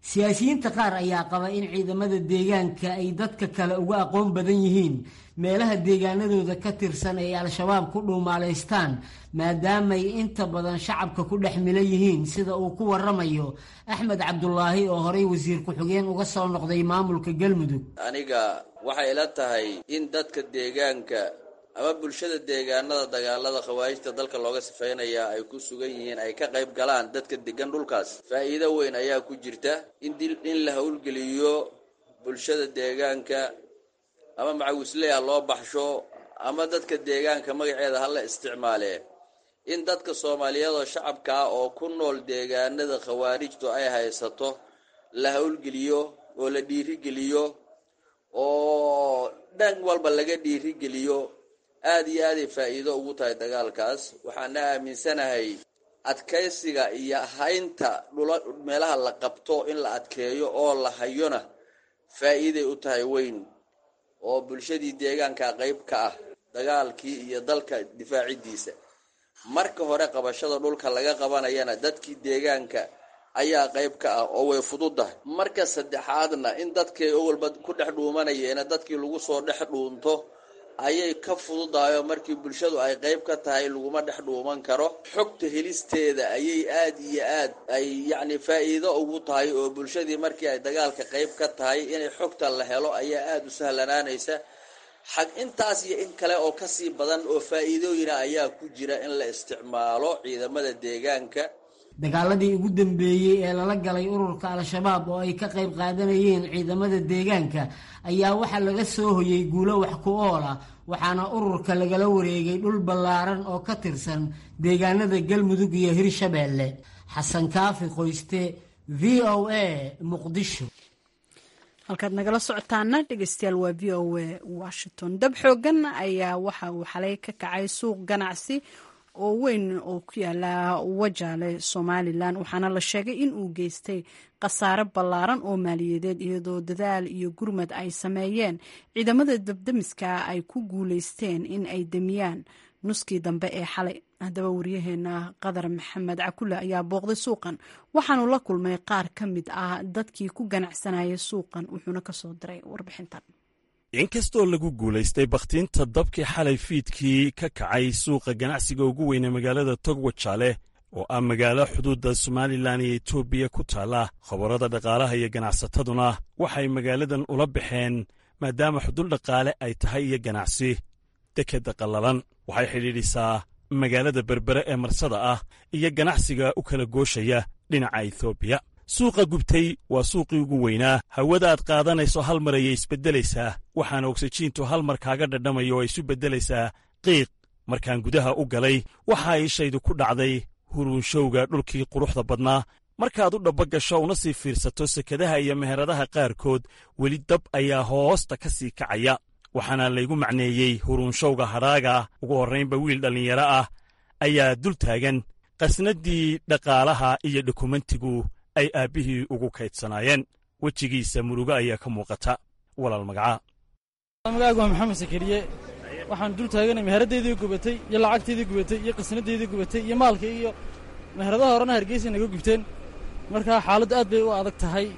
siyaasiyiinta qaar ayaa qaba in ciidamada deegaanka ay dadka kale uga aqoon badan yihiin meelaha deegaanadooda ka tirsan ay al-shabaab ku dhuumaalaystaan maadaamaay inta badan shacabka ku dhex mila yihiin sida uu ku waramayo axmed cabdulaahi oo horey wasiir ku-xigeen uga soo noqday maamulka galmudug aniga waxay ila tahay in dadka deegaanka ama bulshada deegaanada dagaalada khawaarijta dalka looga sifeynaya ay ku sugan yihiin ay ka qayb galaan dadka degan dhulkaas faa'iido weyn ayaa ku jirta in in la howlgeliyo bulshada deegaanka ama macawisley ha loo baxsho ama dadka deegaanka magaceeda ha la isticmaale in dadka soomaaliyeed oo shacabka ah oo ku nool deegaanada khawaarijtu ay haysato la howlgeliyo oo la dhiirigeliyo oo dhan walba laga dhiirigeliyo aada iyo aaday faa'iido ugu tahay dagaalkaas waxaana aaminsanahay adkaysiga iyo haynta dhula meelaha la qabto in la adkeeyo oo la hayona faa'iiday u tahay weyn oo bulshadii deegaanka qayb ka ah dagaalkii iyo dalka difaacidiisa marka hore qabashada dhulka laga qabanayana dadkii deegaanka ayaa qayb ka ah oo way fududahay marka saddexaadna in dadkii owalba ku dhex dhuumanayeena dadkii lagu soo dhex dhuunto ayay ka fududahay oo markii bulshadu ay qayb ka tahay laguma dhex dhuuman karo xogta helisteeda ayay aada iyo aad ay yacni faa'iido ugu tahay oo bulshadii markii ay dagaalka qayb ka tahay inay xogta la helo ayaa aada u sahlanaanaysa xag intaas iyo in kale oo kasii badan oo faa'iidooyina ayaa ku jira in la isticmaalo ciidamada deegaanka dagaaladii ugu dambeeyey ee lala galay ururka al-shabaab oo ay ka qayb qaadanayeen ciidamada deegaanka ayaa waxaa laga soo hoyey guulo wax ku ool ah waxaana ururka lagala wareegay dhul ballaaran oo ka tirsan deegaanada galmudug iyo hirshabeelle xasan kaafi qoyste v o a muqdisho halkaad nagala socotaana dhegeystayaal waa v o a washington dab xoogan ayaa waxa uu xalay ka kacay suuq ganacsi oo weyn oo ku yaala wajaale somalilan waxaana la sheegay in uu geystay khasaare ballaaran oo maaliyadeed iyadoo dadaal iyo gurmad ay sameeyeen ciidamada dabdamiska ay ku guuleysteen in ay demiyaan nuskii dambe ee xalay haddaba waryaheena qadar maxamed cakule ayaa booqday suuqan waxaanu la kulmay qaar ka mid ah dadkii ku ganacsanaya suuqan wuxuuna kasoo diray warbixintan inkastoo lagu guulaystay bakhtiinta dabkii xalay fiidkii ka kacay suuqa ganacsiga ugu weyne magaalada togwajaale oo ah magaalo xuduudda somalilan iyo etoobiya ku taalla khabarada dhaqaalaha iyo ganacsataduna waxay magaaladan ula baxeen maadaama xuduud dhaqaale ay tahay iyo ganacsi dekedda qallalan waxay xidhiidhisaa magaalada berbere ee marsada ah iyo ganacsiga u kala gooshaya dhinaca etoobiya suuqa gubtay waa suuqii ugu weynaa hawada aad qaadanayso hal mar ayay isbeddelaysaa waxaana ogsajiintu hal mar kaaga dhadhamayo oo isu beddelaysaa qiiq markaan gudaha u galay waxaa ishaydu ku dhacday huruunshowga dhulkii quruxda badnaa markaad u dhabba gasho una sii fiirsato sekadaha iyo meheradaha qaarkood weli dab ayaa hoosta ka sii kacaya waxaana laygu macneeyey huruunshowga hadhaaga ugu horraynba wiil dhallinyaro ah ayaa dul taagan qasnaddii dhaqaalaha iyo dokumentigu ay aabbihii ugu kaydsanaayeen wejigiisa murugo ayaa ka muuqata walaal magacaa magaagu waa maxamed sakariye waxaan dul taaganay meheradaydii gubatay iyo lacagtaydii gubatay iyo qisnadaydii gubatay iyo maalkii iyo meheradaha horena hargeysa naga gubteen markaa xaaladdu aad bay u adag tahay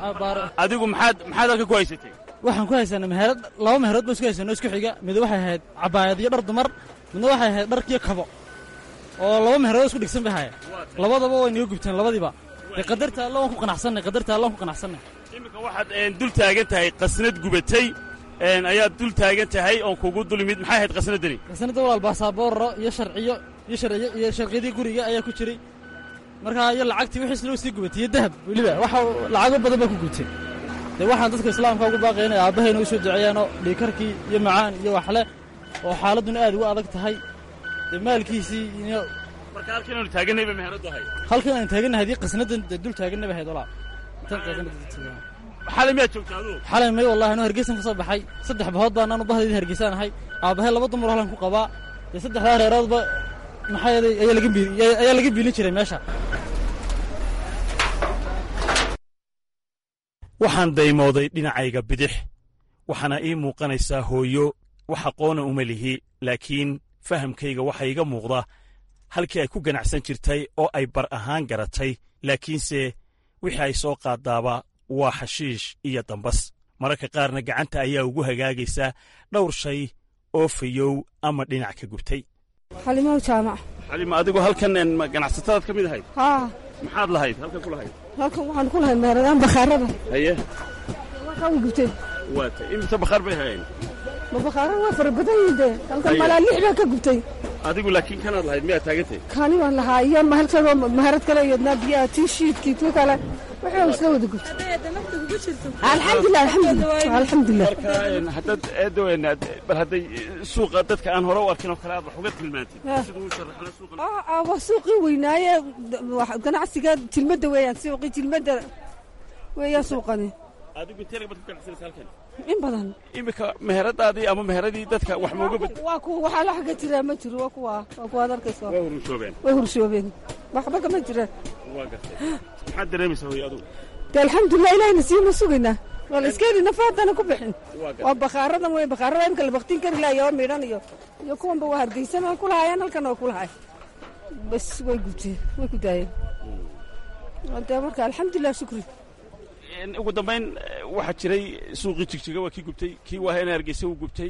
adigu maxaad maxaad halka ku haysatay waxaan ku haysanay meherad laba meherood ba isku haysanoo isku xiga mid waxay ahayd cabaayad iyo dhar dumar midna waxay ahayd dharkiyo kabo oo laba meherood isku dhigsan bay haya labadaba way naga gubteen labadiiba dee qadarta alla waan ku qanacsanay qadarta alla waan ku qanacsanay iminka waxaad dul taagan tahay qasnad gubatay ayaad dul taagan tahay oon kugu dulimid maxay ahayd qasnaddani qasnadda walaal baasaboorro iyo sharciyo iyo sharciyo iyo sharciyadii guriga ayaa ku jiray markaa iyo lacagtii wixiis loo sii gubatay iyo dahab weliba waxa lacago badan baa ku gubtay dee waxaan dadka islaamka ugu baaqaya inay aabbahayna u soo duceeyaanoo dhiikarkii iyo macaan iyo waxle oo xaaladduna aad ugu adag tahay dee maalkiisii iyo marka halkan aanu taaganayba meheradu ahayd halkan aan taagannahay haddii qasnadan dee dul taaganay ba ahayd walaa xalay miyaad joogta aduu xalay may wallahi anuu hargeysan ka soo baxay saddex bahood baan anu bahdaydii hargeysaan ahay aabbahay laba dumar halkan ku qabaa dee saddexdaa reeroodba maxaa yeelay ayaa laga bii ayaa laga biilin jiray meesha waxaan daymooday dhinacayga bidix waxaana ii muuqanaysaa hooyo wax aqoona uma lihi laakiin fahamkayga waxa iga muuqda halkii ay ku ganacsan jirtay oo ay bar ahaan garatay laakiinse wixii ay soo qaadaaba waa xashiish iyo dambas mararka qaarna gacanta ayaa ugu hagaagaysa dhowr shay oo fayow ama dhinac ka gubtay xalimow jaamac xalima adigu halkan ganacsatadaad ka mid ahayd haa maxaad lahayd halkan ku lahayd halkan waxaan ku lahay meeradaan bakhaarada haye waxaa way gubteen waata imise bakhaar bay hayeen ma bakhaarada waa fara badan yihiin dee halkan malaa lix baa ka gubtay adigu laakiin kanaad lahayd miyaad taagantay kaani waan lahaa iyo mahalkadoo maharad kale iyadnaa biyaha tii shiidkii tii kale waxay isla wada gubtay alxamdulilah alxamdulilah alxamdulilah marka haddaad eedowen bal hadday suuqa dadka aan hore u arkin oo kale aad wax uga tilmaantid siduu u sharaxna suuqa waa suuqii weynaaye ganacsiga tilmadda weeyaan suuqii tilmadda weeyaan suuqani adigu intee lagabad ku ganacsanaysa halkan in badan iminka meheradaadii ama meheradii dadka wax mooga bad waa kuwa waxaa la xagga jiraa ma jiro waa kuwa waa kuwaad arkaysa waa hurushoobeen way hurshoobeen waxba kama jiraan waa gartay maxaad dareemaysaa hoy adugu de alxamdulilah ilahina siima sugaynaa waa la iska heli nafa haddana ku bixin waa bakhaaradan wey bakhaarada imka la baktiin kari lahay oo midhan iyo iyo kuwanba waa hargeysan way ku lahaayeen halkan oo ku lahay bas way gubteen way ku daayeen de marka alxamdulilah shukri ugu dambayn waxaa jiray suuqii jigjiga waa kii gubtay kii waahena hargeysa wuu gubtay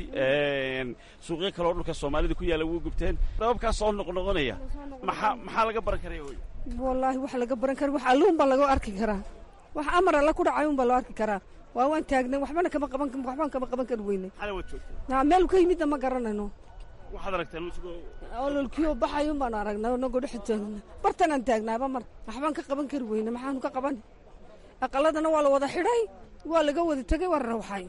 suuqyo kale oo dhulka soomaalida ku yaalla wuu gubteen dababkaas soo noqnoqonaya maxaa maxaa laga baran karaya hoy wallaahi wax laga baran kara wax alluun baa laga arki karaa wax amar alla ku dhacay un baa loo arki karaa waa waan taagnay waxbana kama qaban waxbaan kama qaban kari weynay xalay waad joogtay naa meel ka yimidna ma garanayno waxaad aragteen isagoo ololkiyo baxayun baan aragnay nagoo dhex taagna bartanaan taagnaaba mar waxbaan ka qaban kari weyne maxaanu ka qaban aqaladana waa la wada xidhay waa laga wada tegey waa rawxay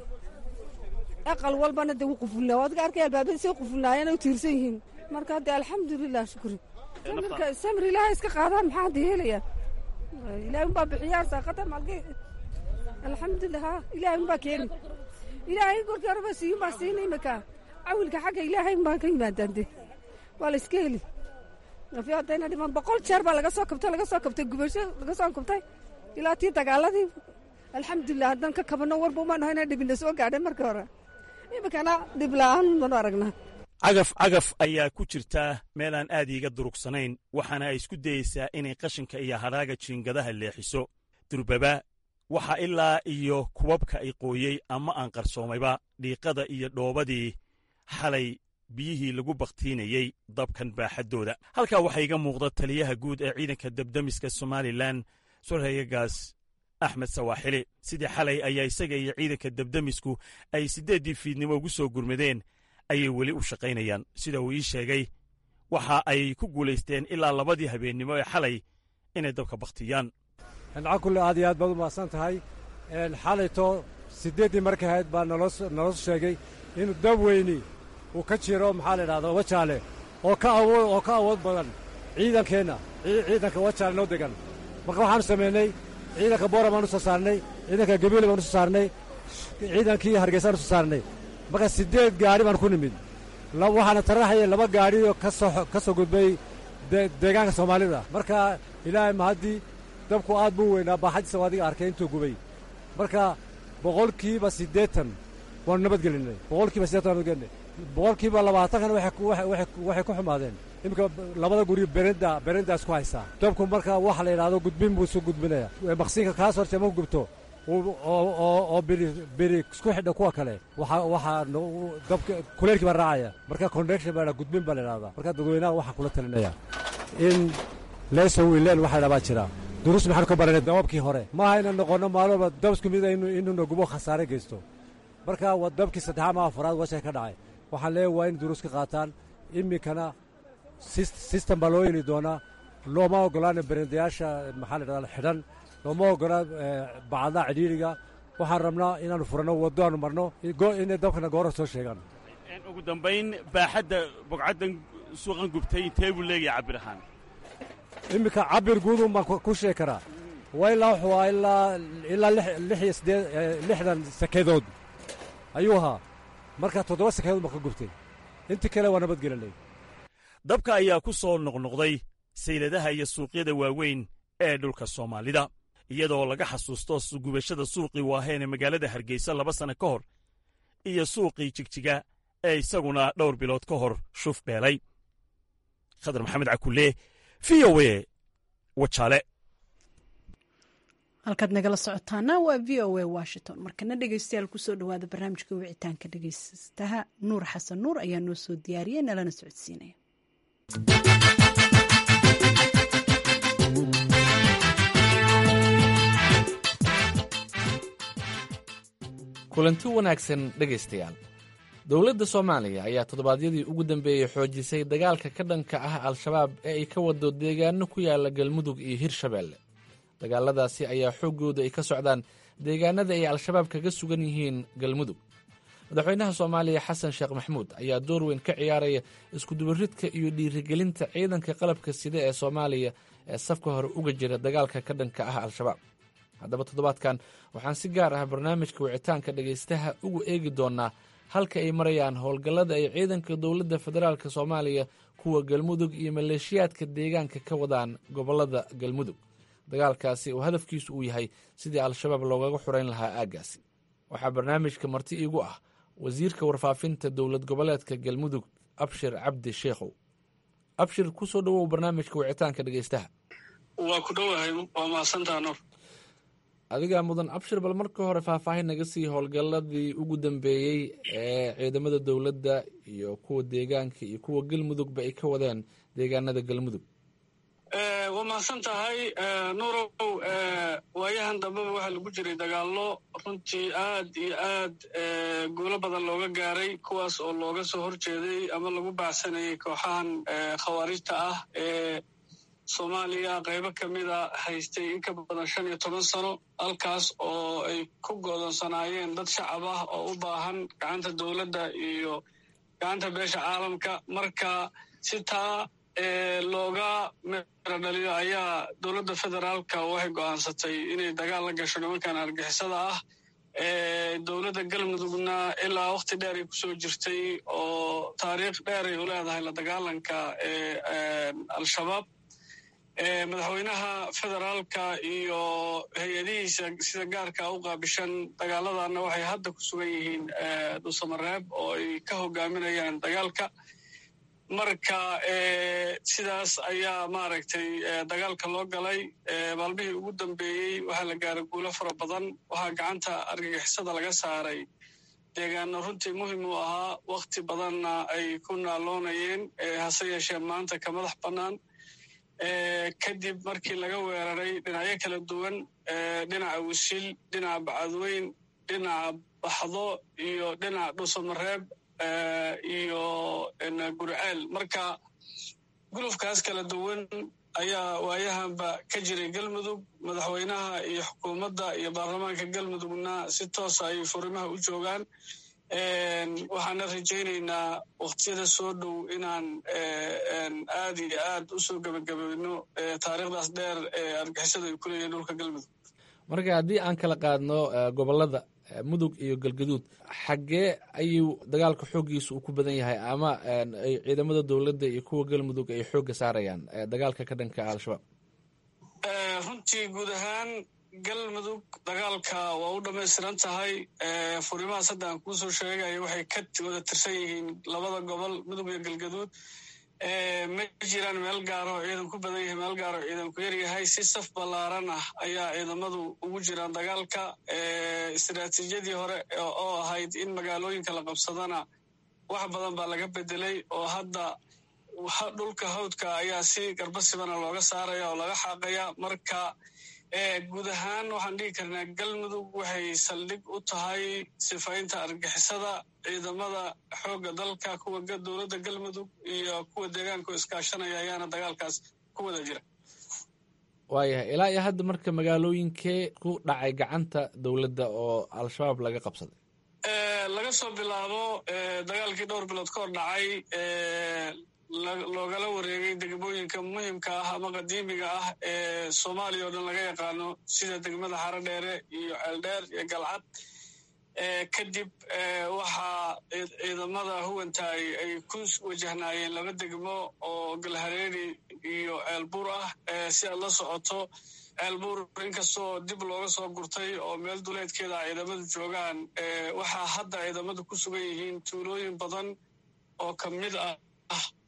aqal walbana de wuu qufulnaa waad ka arkay albaabada say qufulnaayeen ay u tiirsan yihiin marka hadde alxamdulilah shukri samirka samir ilaahay iska qaadaan maxaa hadda helayaa ilaahay unbaa bixiyaa saaqata malge alxamdulilah ha ilaahay unbaa keeni ilaahay korkii horeba siiyun baa siina imika cawilka xagga ilaahay unbaa ka yimaadaan de waa la iska heli afi haddayna dhiman boqol jeer baa laga soo kabtay laga soo kabtay gubasho laga soo kabtay ilaa tii dagaaladii alxamdulilah haddaan ka kabano warba umaan ahayna dhibina soo gaadhay markii hore iminkana dhib la'aan manu aragnaa cagaf cagaf ayaa ku jirta meel aan aad iiga durugsanayn waxaana ay isku dayeysaa inay qashinka iyo hadhaaga jiingadaha leexiso durbaba waxa ilaa iyo kubabka ay qooyey ama aan qarsoomayba dhiiqada iyo dhoobadii xalay biyihii lagu bakhtiinayey dabkan baaxaddooda halkaa waxaa iga muuqda taliyaha guud ee ciidanka debdemiska somalilan sorhayagaas axmed sawaaxili sidii xalay ayaa isaga iyo ciidanka debdemisku ay siddeeddii fiidnimo ugu soo gurmadeen ayay weli u shaqaynayaan sida uu ii sheegay waxa ay ku guulaysteen ilaa labadii habeennimo ee xalay inay dabka bakhtiyaan cakulle aad iyo aad baad u mahadsan tahay xalayto siddeeddii markay ahayd baa naloo sheegay inuu dab weyni uu ka jiro maxaa la idhahda wajaale oo ka awood oo ka awood badan ciidankeenna ciidanka wajaale noo degan marka waxaanu samaynay ciidanka boora baanu soo saarnay ciidanka gabiile baanu soo saarnay ciidankii hargeysaanu soo saarnay marka siddeed gaadhi baan ku nimid waxaana taraxaya laba gaadhioo kasoo ka soo gudbay deegaanka soomaalida marka ilaahay mahaddii dabku aad buu weynaa baaxadiisa waa adiga arkay intuu gubay marka boqolkiiba siddeetan waanu nabadgelinay boqolkiiba siddeetan waanu nabadgelinay boqolkiiba labaatankana waxay ku xumaadeen iminka labada guri berenda berendaas ku haysaa dabku marka waxa la yidhahdo gudbin buu isu gudbinaya maqsiinka kaas horte ma gubto oo biri biri isku xidha kuwa kale waxaa dabka kuleelkii baa raacaya marka connection baa gudbin baa la yidhahdaa marka dadweynaha waxaa kula talinaya in leesow ileel waxa la baa jira duruus maxaanu ka baranay dababkii hore maaha inaan noqonno maalin walba dab isku mid inuuna gubo khasaare geysto marka waa dabkii saddexaad ma afaraad washay ka dhacay waxaan leeyahay waa in duruus ka qaataan iminkana sistem baa loo yeli doonaa looma ogolaana berendayaasha maxaa la dhahdaa xidhan looma ogolaa bacadaha cidhiiriga waxaan rabnaa inaanu furanno waddo aanu marno inay dabkana goora soo sheegaan ugu dambayn baaxadda bogcaddan suuqan gubtay intee buu leegahay cabir ahaan iminka cabir guudun baan ku sheegi karaa waa ilaa wuxuu ahaa ilaa ilaa lix iyo siddeed lixdan sakedood ayuu ahaa marka toddoba sakedood baan ka gubtay intii kale waa nabadgelinay dabka ayaa ku soo noqnoqday sayladaha iyo suuqyada waaweyn ee dhulka soomaalida iyadoo laga xasuusto gubashada suuqii waaheen ee magaalada hargeysa laba sanno ka hor iyo suuqii jigjiga ee isaguna dhowr bilood ka hor shuf beelay khadar maxamed cakulle v o e wajaale halkaad nagala socotaana waa v o a washington markana dhegeystayaal kusoo dhawaada barnaamijka wicitaanka dhegeystaha nuur xasan nuur ayaa noo soo diyaariyay nalana socodsiinaya kulanti wanaagsan dhegaystayaal dowladda soomaaliya ayaa toddobaadyadii ugu dambeeyey xoojisay dagaalka ka dhanka ah al-shabaab ee ay ka wado deegaano ku yaala galmudug iyo hirshabeelle dagaaladaasi ayaa xooggooda ay ka socdaan deegaanada ay al-shabaab kaga sugan yihiin galmudug madaxweynaha soomaaliya xasan sheekh maxmuud ayaa door weyn ka ciyaaraya iskudubaridka iyo dhiirigelinta ciidanka qalabka sida ee soomaaliya ee safka hore uga jira dagaalka ka dhanka ah al-shabaab haddaba toddobaadkan waxaan si gaar ah barnaamijka wicitaanka dhegaystaha ugu eegi doonnaa halka ay marayaan howlgallada ay ciidanka dowladda federaalk soomaaliya kuwa galmudug iyo maleeshiyaadka deegaanka ka wadaan gobollada galmudug dagaalkaasi oo hadafkiisu uu yahay sidii al-shabaab loogaga xurayn lahaa aaggaasi waxaa barnaamijka marti iigu ah wasiirka warfaafinta dowlad goboleedka galmudug abshir cabdi sheekhow abshir ku soo dhowow barnaamijka wicitaanka dhegaystaha waa ku dhowahay waa mahadsantaa nuur adigaa mudan abshir bal marka hore faahfaahin naga sii howlgalladii ugu dambeeyey ee ciidamada dowladda iyo kuwa deegaanka iyo kuwa galmudugba ay ka wadeen deegaanada galmudug waa mahadsan tahay nuurow waayahan dambeba waxaa lagu jiray dagaallo runtii aad iyo aad guulo badan looga gaaray kuwaas oo looga soo horjeeday ama lagu baacsanayay kooxahan khawaarijta ah ee soomaaliya qaybo ka mida haystay in ka badan shan iyo toban sano halkaas oo ay ku goodonsanaayeen dad shacab ah oo u baahan gacanta dowladda iyo gacanta beesha caalamka marka si taa looga meero dhaliyo ayaa dowladda federaalka waxay go'aansatay inay dagaal la gasho nimankan argixisada ah dowladda galmudugna ilaa wakhti dheer ay kusoo jirtay oo taariikh dheer ay u leedahay la dagaalanka al-shabaab madaxweynaha federaalka iyo hay-adihiisa sida gaarka u qaabishan dagaaladana waxay hadda ku sugan yihiin dhuusamareeb oo ay ka hogaaminayaan dagaalka marka sidaas ayaa maaragtay dagaalka loo galay maalmihii ugu dambeeyey waxaa la gaaray guulo fara badan waxaa gacanta argagixisada laga saaray deegaano runtii muhim u ahaa wakhti badanna ay ku naaloonayeen hase yeeshee maanta ka madax bannaan kadib markii laga weeraray dhinacyo kala duwan dhinaca wisil dhinaca bacadweyn dhinaca baxdo iyo dhinaca dhuusamareeb iyo gurceel marka gulufkaas kala duwan ayaa waayahanba ka jiray galmudug madaxweynaha iyo xukuumadda iyo baarlamaanka galmudugna si toosa ayay furimaha u joogaan waxaana rajaynaynaa wakhtiyada soo dhow inaan aad iyo aad u soo gebagabayno taariikhdaas dheer ee argixisada ay ku leeyihin dhulka galmudug marka haddii aan kala qaadno gobollada mudug iyo galgaduud xaggee ayuu dagaalka xooggiisa uu ku badan yahay ama ay ciidamada dowladda iyo kuwa galmudug ay xoogga saarayaan dagaalka ka dhanka al-shabaab runtii guud ahaan galmudug dagaalka waa u dhammaystiran tahay furimahaas hadda aan kuusoo sheegaya waxay ka wada tirsan yihiin labada gobol mudug iyo galgaduud ma jiraan meel gaaro ciidan ku badan yahay meel gaaro ciidan ku yar yahay si saf ballaaran ah ayaa ciidamadu ugu jiraan dagaalka istiraatiijiyadii hore oo ahayd in magaalooyinka la qabsadana wax badan baa laga bedelay oo hadda dhulka hawdka ayaa si garbasibana looga saaraya oo laga xaaqaya marka guud ahaan waxaan dhigi karnaa galmudug waxay saldhig u tahay sifaynta argixisada ciidamada xoogga dalka kuwa dowladda galmudug iyo kuwa deegaanka iskaashanaya ayaana dagaalkaas ku wada jira waayahay ilaa iyo hadda marka magaalooyinkee ku dhacay gacanta dowladda oo al-shabaab laga qabsaday laga soo bilaabo dagaalkii dhowr bilood ka hor dhacay loogala wareegay degmooyinka muhimka ah ama qadiimiga ah ee soomaaliya oo dhan laga yaqaano sida degmada xaro dheere iyo ceeldheer iyo galcad kadib waxaa ciidamada huwantaay ay ku wajahnaayeen laba degmo oo galhareeri iyo ceelbuur ah si aad la socoto ceelbuur inkastoo dib looga soo gurtay oo meel duleedkeeda a ciidamadu joogaan waxaa hadda ciidamadu ku sugan yihiin tuulooyin badan oo ka mid ah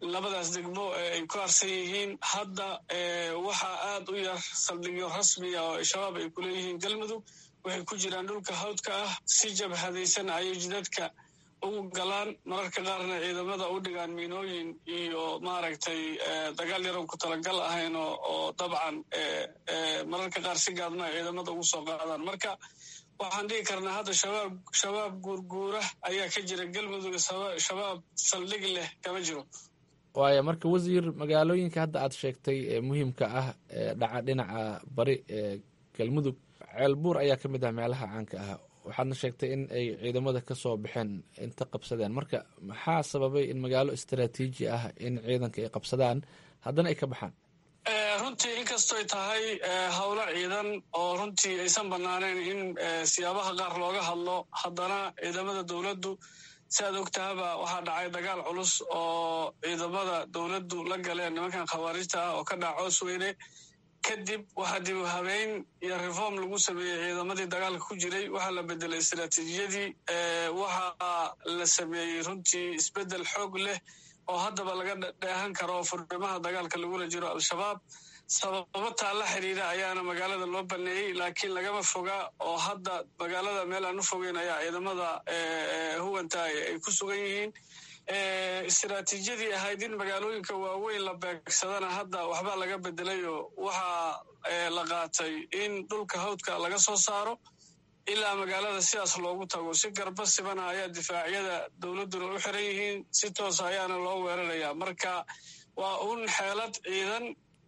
labadaas degmo ay ku harsan yihiin hadda waxaa aad u yar saldhigyo rasmiya oo shabaab ay kuleeyihiin galmudug waxay ku jiraan dhulka hawdka ah si jabhadaysan ayay jidadka ugu galaan mararka qaarna ciidamada u dhigaan miinooyin iyo maaragtay dagaal yaroon ku talagal ahayn oo dabcan mararka qaar si gaadma ay ciidamada ugu soo qaadaan marka waxaan dhihi karnaa hadda shabaab shabaab guurguura ayaa ka jira galmudug shabaab saldhig leh kama jiro waaya marka wasiir magaalooyinka hadda aad sheegtay ee muhiimka ah ee dhaca dhinaca bari ee galmudug ceelbuur ayaa ka mid ah meelaha caanka ah waxaadna sheegtay in ay ciidamada ka soo baxeen inta qabsadeen marka maxaa sababay in magaalo istaraatiiji ah in ciidanka ay qabsadaan haddana ay ka baxaan runtii inkastoy tahay howlo ciidan oo runtii aysan banaanayn in siyaabaha qaar looga hadlo haddana ciidamada dowladdu si aad ogtahaba waxaa dhacay dagaal culus oo ciidamada dowladdu la galeen nimankan khawaarijta ah oo ka dhaca coos weyne kadib waxaa dib u habeyn iyo reform lagu sameeyey ciidamadii dagaalka ku jiray waxaa la bedelay istaraatiijiyadii waxaa la sameeyey runtii isbedel xoog leh oo haddaba laga dheehan karo furnimaha dagaalka lagula jiro al-shabaab sababo taa la xiriira ayaana magaalada loo baneeyey laakiin lagama foga oo hadda magaalada meel aan u fogeyn ayaa ciidamada huwanta ay ku sugan yihiin istaraatiijiyadii ahayd in magaalooyinka waaweyn la beegsadana hadda waxbaa laga bedelayo waxaa la qaatay in dhulka hawdka laga soo saaro ilaa magaalada sidaas loogu tago si garba sibana ayaa difaacyada dowladduna u xiran yihiin si toosa ayaana loo weerarayaa marka waa un xeelad ciidan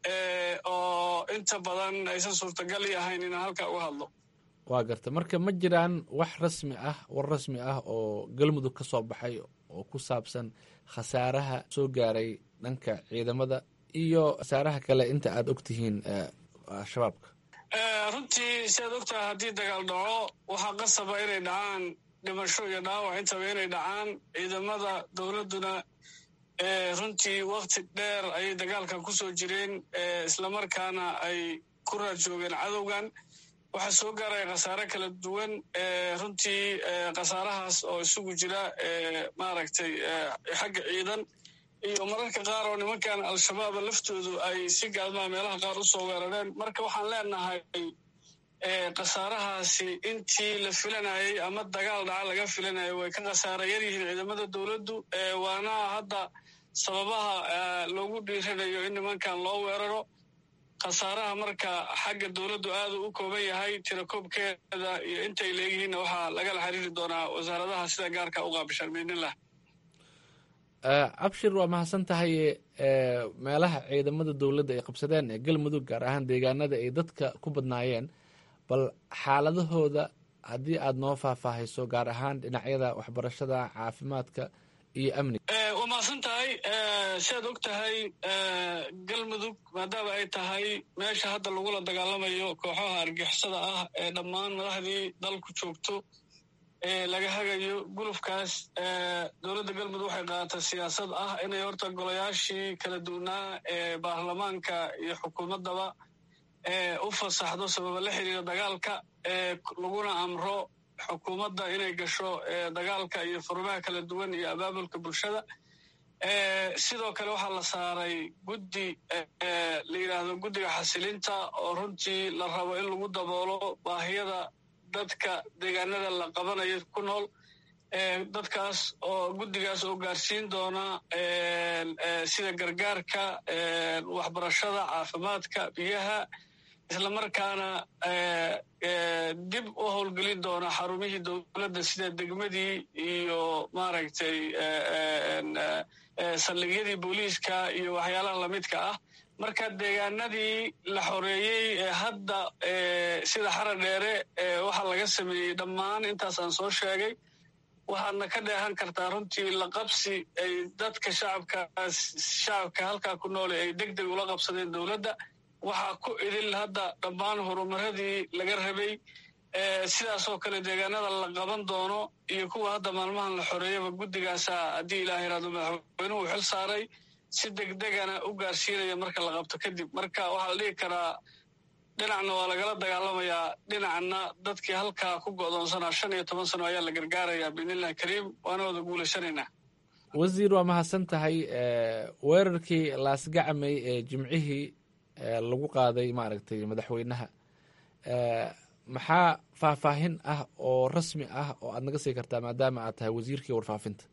oo inta badan aysan suurtagal i ahayn inaan halkaa uga hadlo waa garta marka ma jiraan wax rasmi ah war rasmi ah oo galmudug ka soo baxay oo ku saabsan khasaaraha soo gaaray dhanka ciidamada iyo khasaaraha kale inta aad og tihiin shabaabka runtii si aad ogtahay haddii dagaal dhaco waxaa qasaba inay dhacaan dhimasho iyo dhaawac intaba inay dhacaan ciidamada dowladduna runtii wakti dheer ayay dagaalkan ku soo jireen islamarkaana ay ku raad joogeen cadowgan waxaa soo gaaraya khasaare kala duwan runtii khasaarahaas oo isugu jira maaragtay xagga ciidan iyo mararka qaar oo nimankan al-shabaaba laftoodu ay si gaadmaa meelaha qaar u soo weerareen marka waxaan leenahay khasaarahaasi intii la filanayay ama dagaal dhaca laga filanayay way ka khasaara yar yihiin ciidamada dowladdu waana hadda sababaha loogu dhiiranayo in nimankan loo weeraro khasaaraha marka xagga dowladdu aadu u kooban yahay tirakoobkeeda iyo intay leeyihiinna waxaa lagala xiriiri doonaa wasaaradaha sida gaarka u qaabishaan biidnillah cabshir waa mahadsan tahay meelaha ciidamada dowladda ay qabsadeen ee galmudug gaar ahaan deegaanada ay dadka ku badnaayeen bal xaaladahooda haddii aad noo faahfaahayso gaar ahaan dhinacyada waxbarashada caafimaadka iyo amniga waa mahadsan tahay si aad og tahay galmudug maadaama ay tahay meesha hadda lagula dagaalamayo kooxaha argixisada ah ee dhammaan madaxdii dalku joogto laga hagayo gulufkaas dowladda galmudug waxay qaadatay siyaasad ah inay horta golayaashii kala duwanaa ee baarlamaanka iyo xukuumaddaba u fasaxdo sababa la xiriira dagaalka laguna amro xukuumadda inay gasho dagaalka iyo furmaha kala duwan iyo abaabulka bulshada sidoo kale waxaa la saaray guddi la yidhaahdo guddiga xasilinta oo runtii la rabo in lagu daboolo baahiyada dadka deegaanada la qabanayo ku nool dadkaas oo guddigaas oo gaarsiin doona sida gargaarka waxbarashada caafimaadka biyaha islamarkaana dib u howlgelin doona xarumihii dowladda sida degmadii iyo maaragtay saldhigyadii booliiska iyo waxyaalaha lamidka ah marka deegaanadii la xoreeyey ee hadda sida xara dheere waxaa laga sameeyey dhammaan intaas aan soo sheegay waxaadna ka dheehan kartaa runtii la qabsi ay dadka shacabkaas shacabka halkaa ku noole ay deg deg ula qabsadeen dowladda waxaa ku idil hadda dhammaan horumaradii laga rabay sidaasoo kale deegaanada la qaban doono iyo kuwa hadda maalmahan la xoreeyaba guddigaasa haddii ilaah iraado madaxweynuhu xil saaray si degdegana u gaarsiinaya marka la qabto kadib marka waxaa la dhihi karaa dhinacna waa lagala dagaalamayaa dhinacna dadkii halkaa ku go'doonsanaa shan iyo toban sano ayaa la gargaarayaa biidnillahi kariim waana wada guulaysanaynaa wasiir waa mahadsan tahay weerarkii laasgacmay ee jimcihii lagu qaaday maaragtay madaxweynaha maxaa faahfaahin ah oo rasmi ah oo aad naga sii kartaa maadaama aad tahay wasiirkii warfaafinta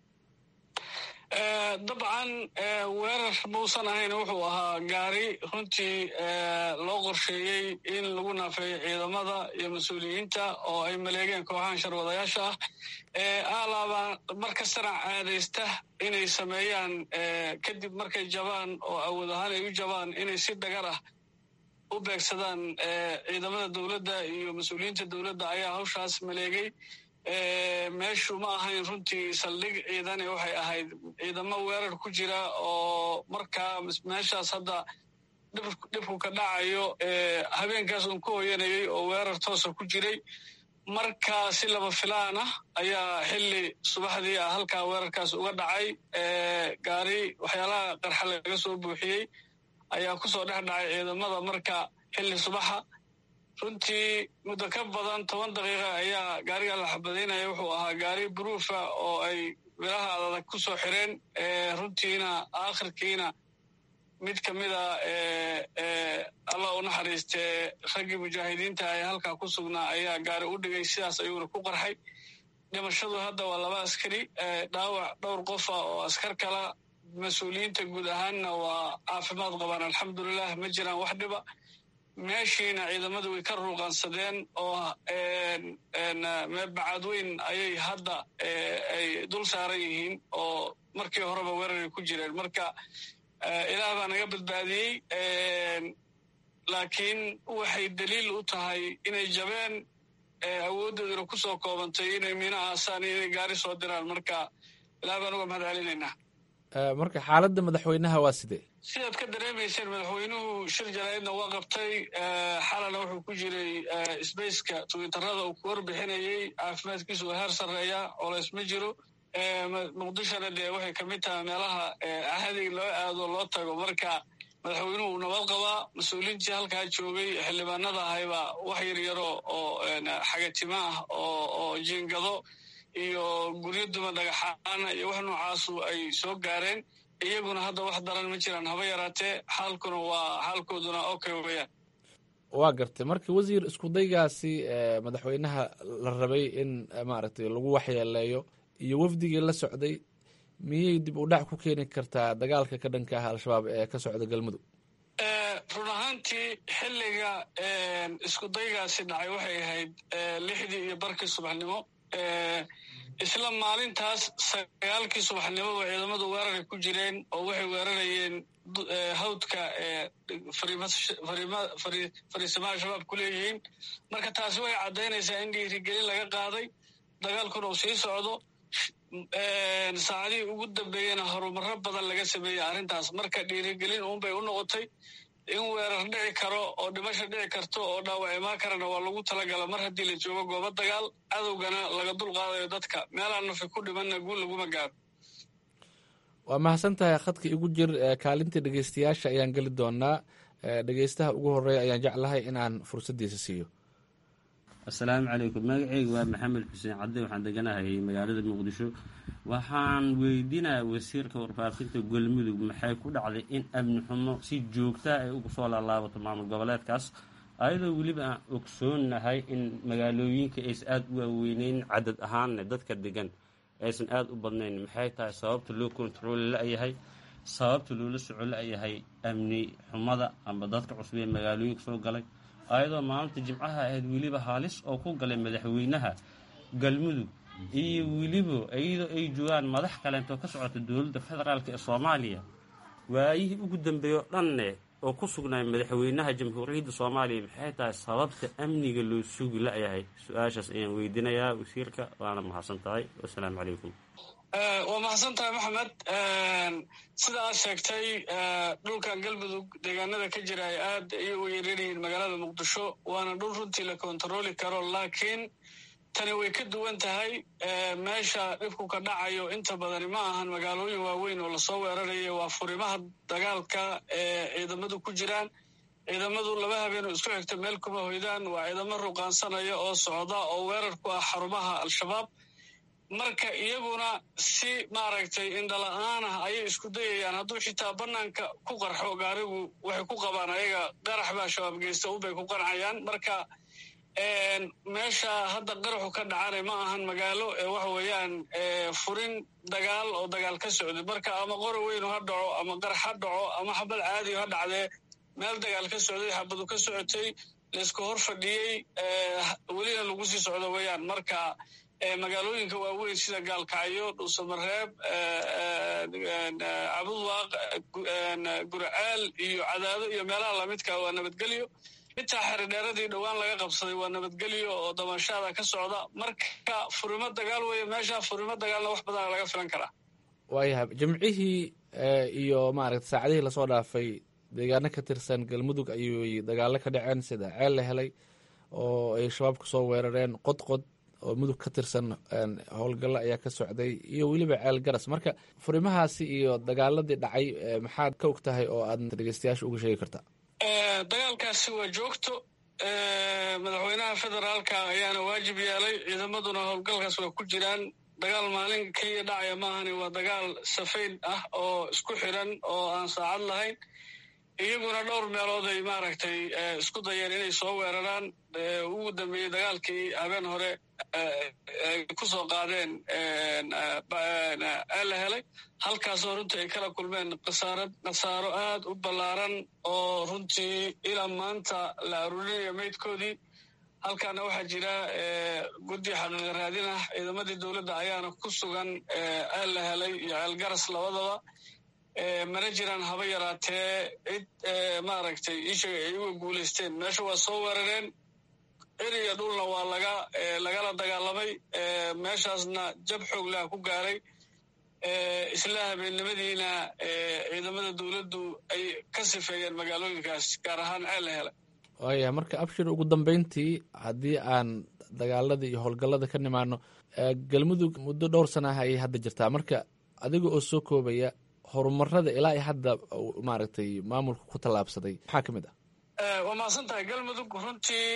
dabcan weerar muusan ahayn wuxuu ahaa gaari runtii loo qorsheeyey in lagu naafeeyo ciidamada iyo mas-uuliyiinta oo ay maleegeen kooxahan sharwadayaasha ah alaaba mar kastana caadaysta inay sameeyaan kadib markay jabaan oo awood ahaan ay u jabaan inay si dhagar ah u beegsadaan ciidamada dowladda iyo mas-uuliyiinta dowladda ayaa hawshaas maleegay meeshu ma ahayn runtii saldhig ciidane waxay ahayd ciidamo weerar ku jira oo markaa meeshaas hadda dhibku ka dhacayo habeenkaas uun ku hoyanayay oo weerar toosa ku jiray marka si laba filaan ah ayaa xilli subaxdii ah halkaa weerarkaas uga dhacay gaari waxyaalaha qarxa laga soo buuxiyey ayaa kusoo dhex dhacay ciidamada marka xilli subaxa runtii muddo ka badan toban daqiiqa ayaa gaariga la xabadaynaya wuxuu ahaa gaari buruufa oo ay biraha adag ku soo xireen runtiina aakhirkiina mid ka mida allah u naxariistee raggii mujaahidiinta ee halkaa ku sugnaa ayaa gaari u dhigay sidaas ayuuna ku qarxay dhimashadu hadda waa laba askari dhaawac dhowr qofa oo askar kala mas-uuliyiinta guud ahaanna waa caafimaad qabaan alxamdulilah ma jiraan wax dhiba meeshiina ciidamadu way ka ruuqansadeen oo bacadweyn ayay hadda ay dul saaran yihiin oo markii horeba weeraray ku jireen marka ilaah baa naga badbaadiyey laakiin waxay daliil u tahay inay jabeen awooddooduna ku soo koobantay inay miino aasaan iyo inay gaari soo diraan marka ilaah baan uga mahad celinaynaa marka xaaladda madaxweynaha waa sidee sidaad ka dareemayseen madaxweynuhu shir jaraa'idna waa qabtay xalana wuxuu ku jiray sbaceka twitterada uu ku warbixinayey caafimaadkiisu waa heer sarreeya colays ma jiro muqdishona dee waxay ka mid tahay meelaha ahadiga loo aado loo tago marka madaxweynuhu uu nabad qabaa mas-uuliintii halkaa joogay xildhibaanada ahayba wax yaryaro oo xagatimo ah oo jiingado iyo guryo duma dhagaxaana iyo wax noocaasu ay soo gaareen iyaguna hadda wax daran ma jiraan haba yaraatee xaalkuna waa xaalkooduna okay weyaan waa gartay marka wasiir iskudaygaasi madaxweynaha la rabay in maaragtay lagu waxyeeleeyo iyo wafdigii la socday miyay dib u dhac ku keeni kartaa dagaalka ka dhanka ah al-shabaab ee ka socda galmudug run ahaantii xilliga iskudaygaasi dhacay waxay ahayd lixdii iyo barkii subaxnimo isla maalintaas sagaalkii subaxnimoba ciidamadu weeraray ku jireen oo waxay weerarayeen hawdka fariisamaha shabaab ku leeyihiin marka taasi waxay caddaynaysaa in dhiirigelin laga qaaday dagaalkuna uu sii socdo saacadihii ugu dambeeyena horumaro badan laga sameeyey arrintaas marka dhiirigelin uunbay u noqotay in weerar dhici karo oo dhimasho dhici karto oo dhaawac imaan karana waa lagu talagala mar haddii la joogo goobo dagaal cadowgana laga dul qaadayo dadka meelaan nafi ku dhimanna guul laguma gaaro waa mahadsan tahay khadka igu jir kaalintii dhegeystayaasha ayaan geli doonaa dhegeystaha ugu horeeya ayaan jeclahay inaan fursaddiisa siiyo assalaamu calaykum magaceyga waa maxamed xuseen cadde waxaan deganahay magaalada muqdisho waxaan weydiinaya wasiirka warfaafinta galmudug maxay ku dhacday in amni xumo si joogtaa ay uga soo laalaabato maamul goboleedkaas ayadoo weliba aan ogsoonahay in magaalooyinka aysan aada u waaweyneyn cadad ahaanne dadka degan aysan aada u badnayn maxay tahay sababta loo kontarooli la-yahay sababta loola soco la-yahay amni xumada amba dadka cusub ee magaalooyinka soo galay ayadoo maalinta jimcaha ahayd weliba haalis oo ku galay madaxweynaha galmudug iyo weliba iyadoo ay joogaan madax kaleentoo ka socota dowladda federaalk ee soomaaliya waayihii ugu dambeeyo dhanne oo ku sugnay madaxweynaha jamhuuriyadda soomaaliya maxay tahay sababta amniga loo sugi la-yahay su-aashaas ayaan weydiinayaa wasiirka waana mahadsan tahay wasalaamu calaykum waa mahadsan tahay maxamed sida aad sheegtay dhulkan galmudug deegaanada ka jira ay aad ayay u yareeryihiin magaalada muqdisho waana dhul runtii la kontarooli karo laakiin tani way ka duwan tahay meesha dhibku ka dhacayo inta badani ma ahan magaalooyin waaweyn oo lasoo weeraraya waa furimaha dagaalka ee ciidamadu ku jiraan ciidamadu laba habeenoo isku xigta meel kuma hoydaan waa ciidamo ruqaansanaya oo socda oo weerar ku ah xarumaha al-shabaab marka iyaguna si maaragtay indhala-aan ah ayay isku dayayaan hadduu xitaa bannaanka ku qarxo gaarigu waxay ku qabaan ayaga qarax baa shabaab geysta ubay ku qancayaan marka meesha hadda qaraxu ka dhacana ma ahan magaalo waxa weeyaan furin dagaal oo dagaal ka socday marka ama qori weynu ha dhaco ama qarax ha dhaco ama xabad caadiyo ha dhacdee meel dagaal ka socday xabadu ka socotay laysku hor fadhiyey welina lagu sii socdo weeyaan marka magaalooyinka waaweyn sida gaalkacyo dhuusamareeb cabudwaaq gurcaal iyo cadaado iyo meelaha lamidka waa nabadgelyo intaa xeridheeradii dhowaan laga qabsaday waa nabadgelyo oo damashaada ka socda marka furimo dagaal weeye meesha furimo dagaalna wax badana laga filan karaa waayahay jimcihii iyo maaragta saacadihii lasoo dhaafay deegaano ka tirsan galmudug ayuy dagaalo ka dhaceen sida ceel la helay oo ay shabaab kusoo weerareen qodqod oo mudug ka tirsan howlgallo ayaa ka socday iyo weliba ceel garas marka furimahaasi iyo dagaaladii dhacay maxaad ka og tahay oo aad dhegeystayaasha uga sheegi kartaa dagaalkaasi waa joogto madaxweynaha federaalka ayaana waajib yeelay ciidamaduna howlgalkaas waa ku jiraan dagaal maalin keliya dhacaya maahani waa dagaal safayn ah oo isku xiran oo aan saacad lahayn iyaguna dhowr meelood ay maaragtay isku dayeen inay soo weeraraan ugu dambeeyey dagaalkii habeen hore ay ku soo qaadeen la helay halkaasoo runtii ay kala kulmeen khasaarad khasaaro aad u ballaaran oo runtii ilaa maanta la aruurinayo maydkoodii halkaana waxaa jira guddi xaqiiqa raadin ah ciidamadii dowladda ayaana ku sugan ceel la helay iyo ceel garas labadaba mana jiraan haba yaraatee cid maaragtay ishaga ay uga guulaysteen meesha waa soo weerareen eriya dhulna waa laga lagala dagaalamay meeshaasna jab xoog laha ku gaaray isla habeennimadiina ciidamada dowladdu ay ka sifeeyeen magaalooyinkaas gaar ahaan ceel la helay waaya marka abshir ugu dambeyntii haddii aan dagaalada iyo howlgallada ka nimaano galmudug muddo dhowr sana ah ayay hadda jirtaa marka adiga oo soo koobaya horumarada ilaa i hadda maaragtay maamulka ku tallaabsaday maxaa ka mid ah waa mahadsan tahay galmudug runtii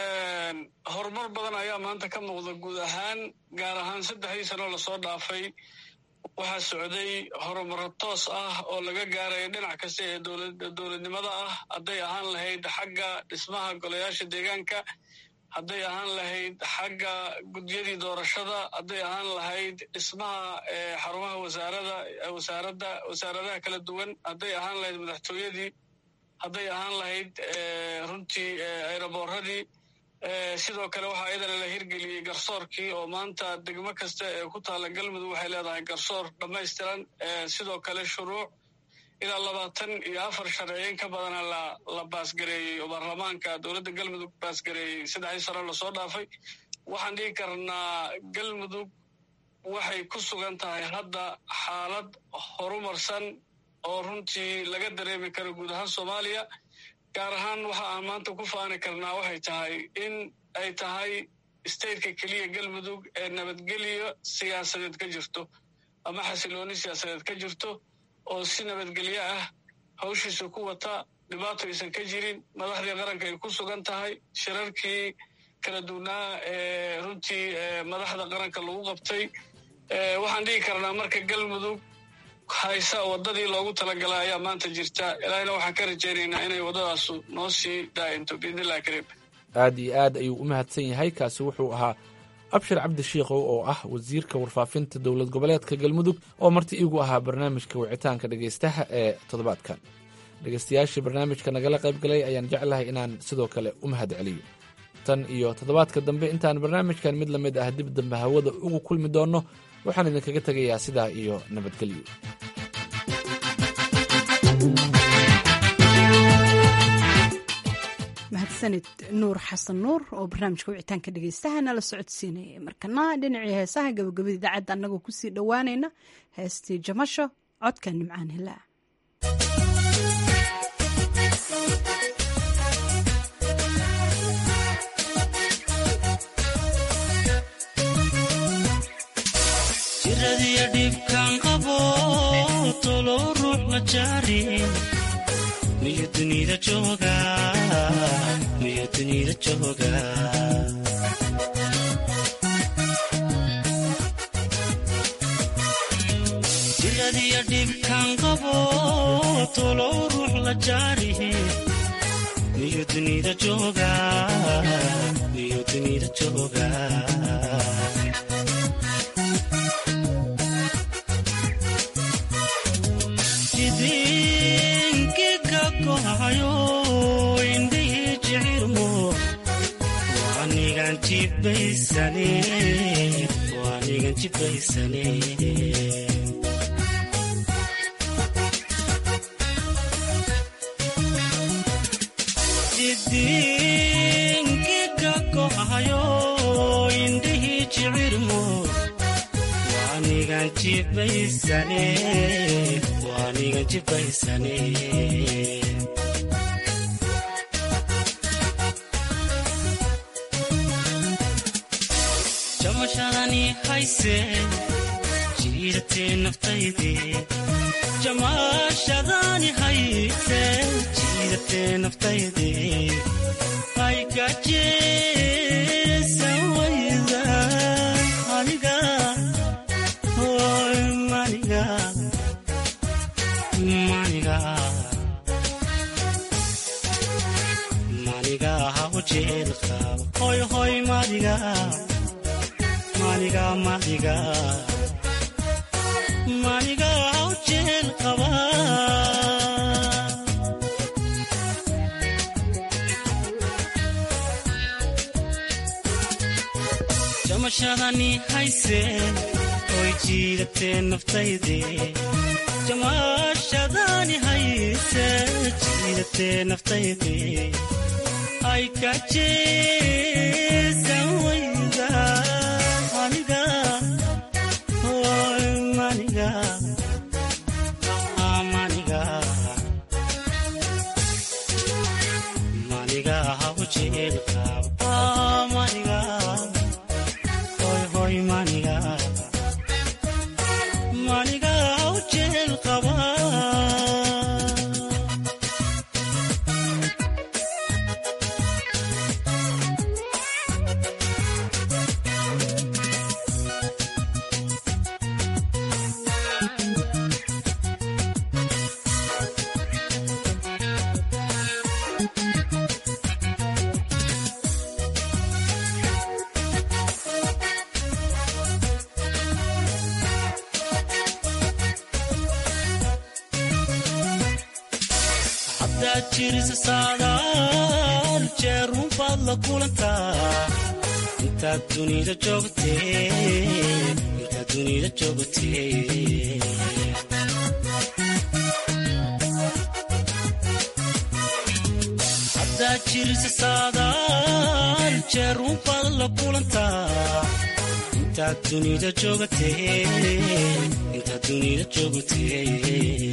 horumar badan ayaa maanta ka muuqda guud ahaan gaar ahaan saddexdii sanoo lasoo dhaafay waxaa socday horumaro toos ah oo laga gaaraya dhinac kasta ee dowladnimada ah hadday ahaan lahayd xagga dhismaha golayaasha deegaanka hadday ahaan lahayd xagga gudyadii doorashada hadday ahaan lahayd dhismaha xarumaha wasaarada wasaaradda wasaaradaha kala duwan hadday ahaan lahayd madaxtooyadii hadday ahaan lahayd runtii aeroboorradii sidoo kale waxaa iyadana la hirgeliyey garsoorkii oo maanta degmo kasta ee ku taalla galmudug waxay leedahay garsoor dhammaystiran sidoo kale shuruuc ilaa labaatan iyo afar sharciyin ka badana la la baasgareeyey oo baarlamaanka dowladda galmudug baasgareeyey saddexdii sano lasoo dhaafay waxaan dhigi karnaa galmudug waxay ku sugan tahay hadda xaalad horumarsan oo runtii laga dareemi karo guud ahaan soomaaliya gaar ahaan waxa aan maanta ku faani karnaa waxay tahay in ay tahay stateka keliya galmudug ee nabadgelyo siyaasadeed ka jirto ama xasilooni siyaasadeed ka jirto oo si nabadgelyo ah hawshiisa ku wata dhibaato aysan ka jirin madaxdii qaranka ay ku sugan tahay shirarkii kala duwnaa ee runtii madaxda qaranka lagu qabtay waxaan dhigi karnaa marka galmudug haysa waddadii loogu talagalay ayaa maanta jirta ilaahina waxaan ka rajaynaynaa inay waddadaasu noo sii daa'into biidnillahi kariim aad iyo aad ayuu u mahadsan yahay kaasi wuxuu ahaa abshir cabdi shiikhow oo ah wasiirka warfaafinta dowlad goboleedka galmudug oo marti iigu ahaa barnaamijka wicitaanka dhegaystaha ee toddobaadkan dhegaystayaashii barnaamijka nagala qayb galay ayaan jeclahay inaan sidoo kale u mahad celiyo tan iyo toddobaadka dambe intaan barnaamijkan mid la mid ah dib dambe hawada ugu kulmi doonno waxaan idinkaga tegayaa sidaa iyo nabadgelyo mahadsanid nuur xasan nuur oo barnaamijka wicitaanka dhegeystaha nala socodsiinayay markana dhinacii heesaha gabagabada idaacadda annagoo kusii dhowaanayna heestii jamasho codka nimcaan hilaa jiradiyo dhibkaan qabo tolo ruux ma jaarin miyo dunida jooga miyo dunida jooga dhibkan qabo tolow ruux la jaarihi miyu dunida jooga miyu dunida jooga jidinkiga kohayo indhihii jicirmo waanigan jibaysane waanigan jibaysane jidinkiga kohayo indhihii jicirmo waanigan jibaysane waanigan jibaysane jamashadani hayse jiidatee naftayde jamashadani hayse jiidatee naftayde ay gajeesan wayda aniga hoy maniga maniga maniga haw jeelka hoy hoy maniga maniga maniga maniga haw jeel qaba jamashadani hayse oy jiidatee naftayde jamashadani hayse jiidatee naftayde ay kajeesan wayda aniga hoy maniga maniga maniga haw jeelka maniga hoy hoy maniga maniga haw jeel qaba haddaad jirisa saadaal jeerun baad la kulantaa intaad dunida joogtee intaad dunida joogtee haddaad jirisa saadaal jeerun baad la kulantaa intaad dunida joogtee intaad dunida joogtee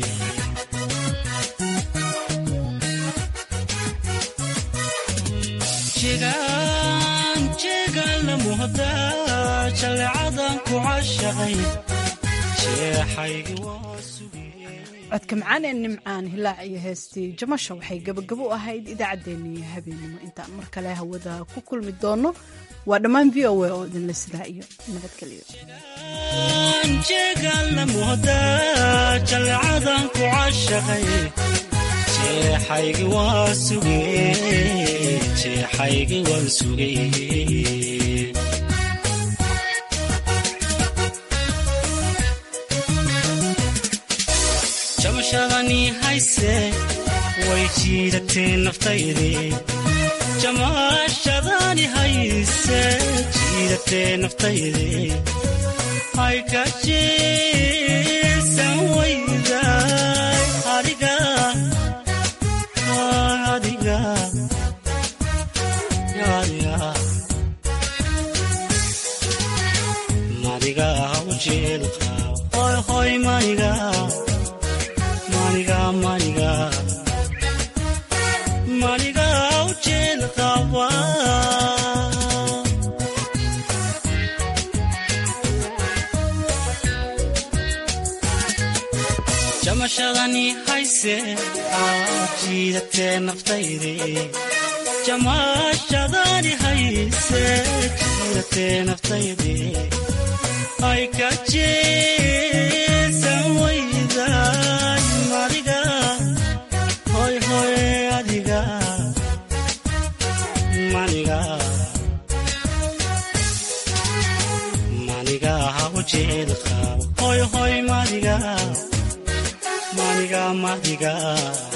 jegaan jeegaan la muhda jaleecadan ku cashaqay jeexaygi waa codka macaan ee nimcaan hilaac iyo heestii jamasha waxay gabagabo u ahayd idaacaddeenii habeenimo intaan mar kale hawada ku kulmi doono waa dhammaan v o a oo idinla sidaa iyo nabadgelyo jeegaan la muhda jaleecadan ku cashaqay jeexaygi waa sugee jeexaygi waan sugay jamashadani hayse way jiidatee naftayde jamashadani hayse jiidatee naftayde ay ka jeesan wayda adiga adiga adiga maniga ujeelka hoy hoy maniga maniga maniga maniga ujeelqaba jamashadani hayse jiidatee naftayde jamashadani hayse jiidatee naftayde ay ka jeesan wayda jeel qabo hoy hoy madiga maniga madiga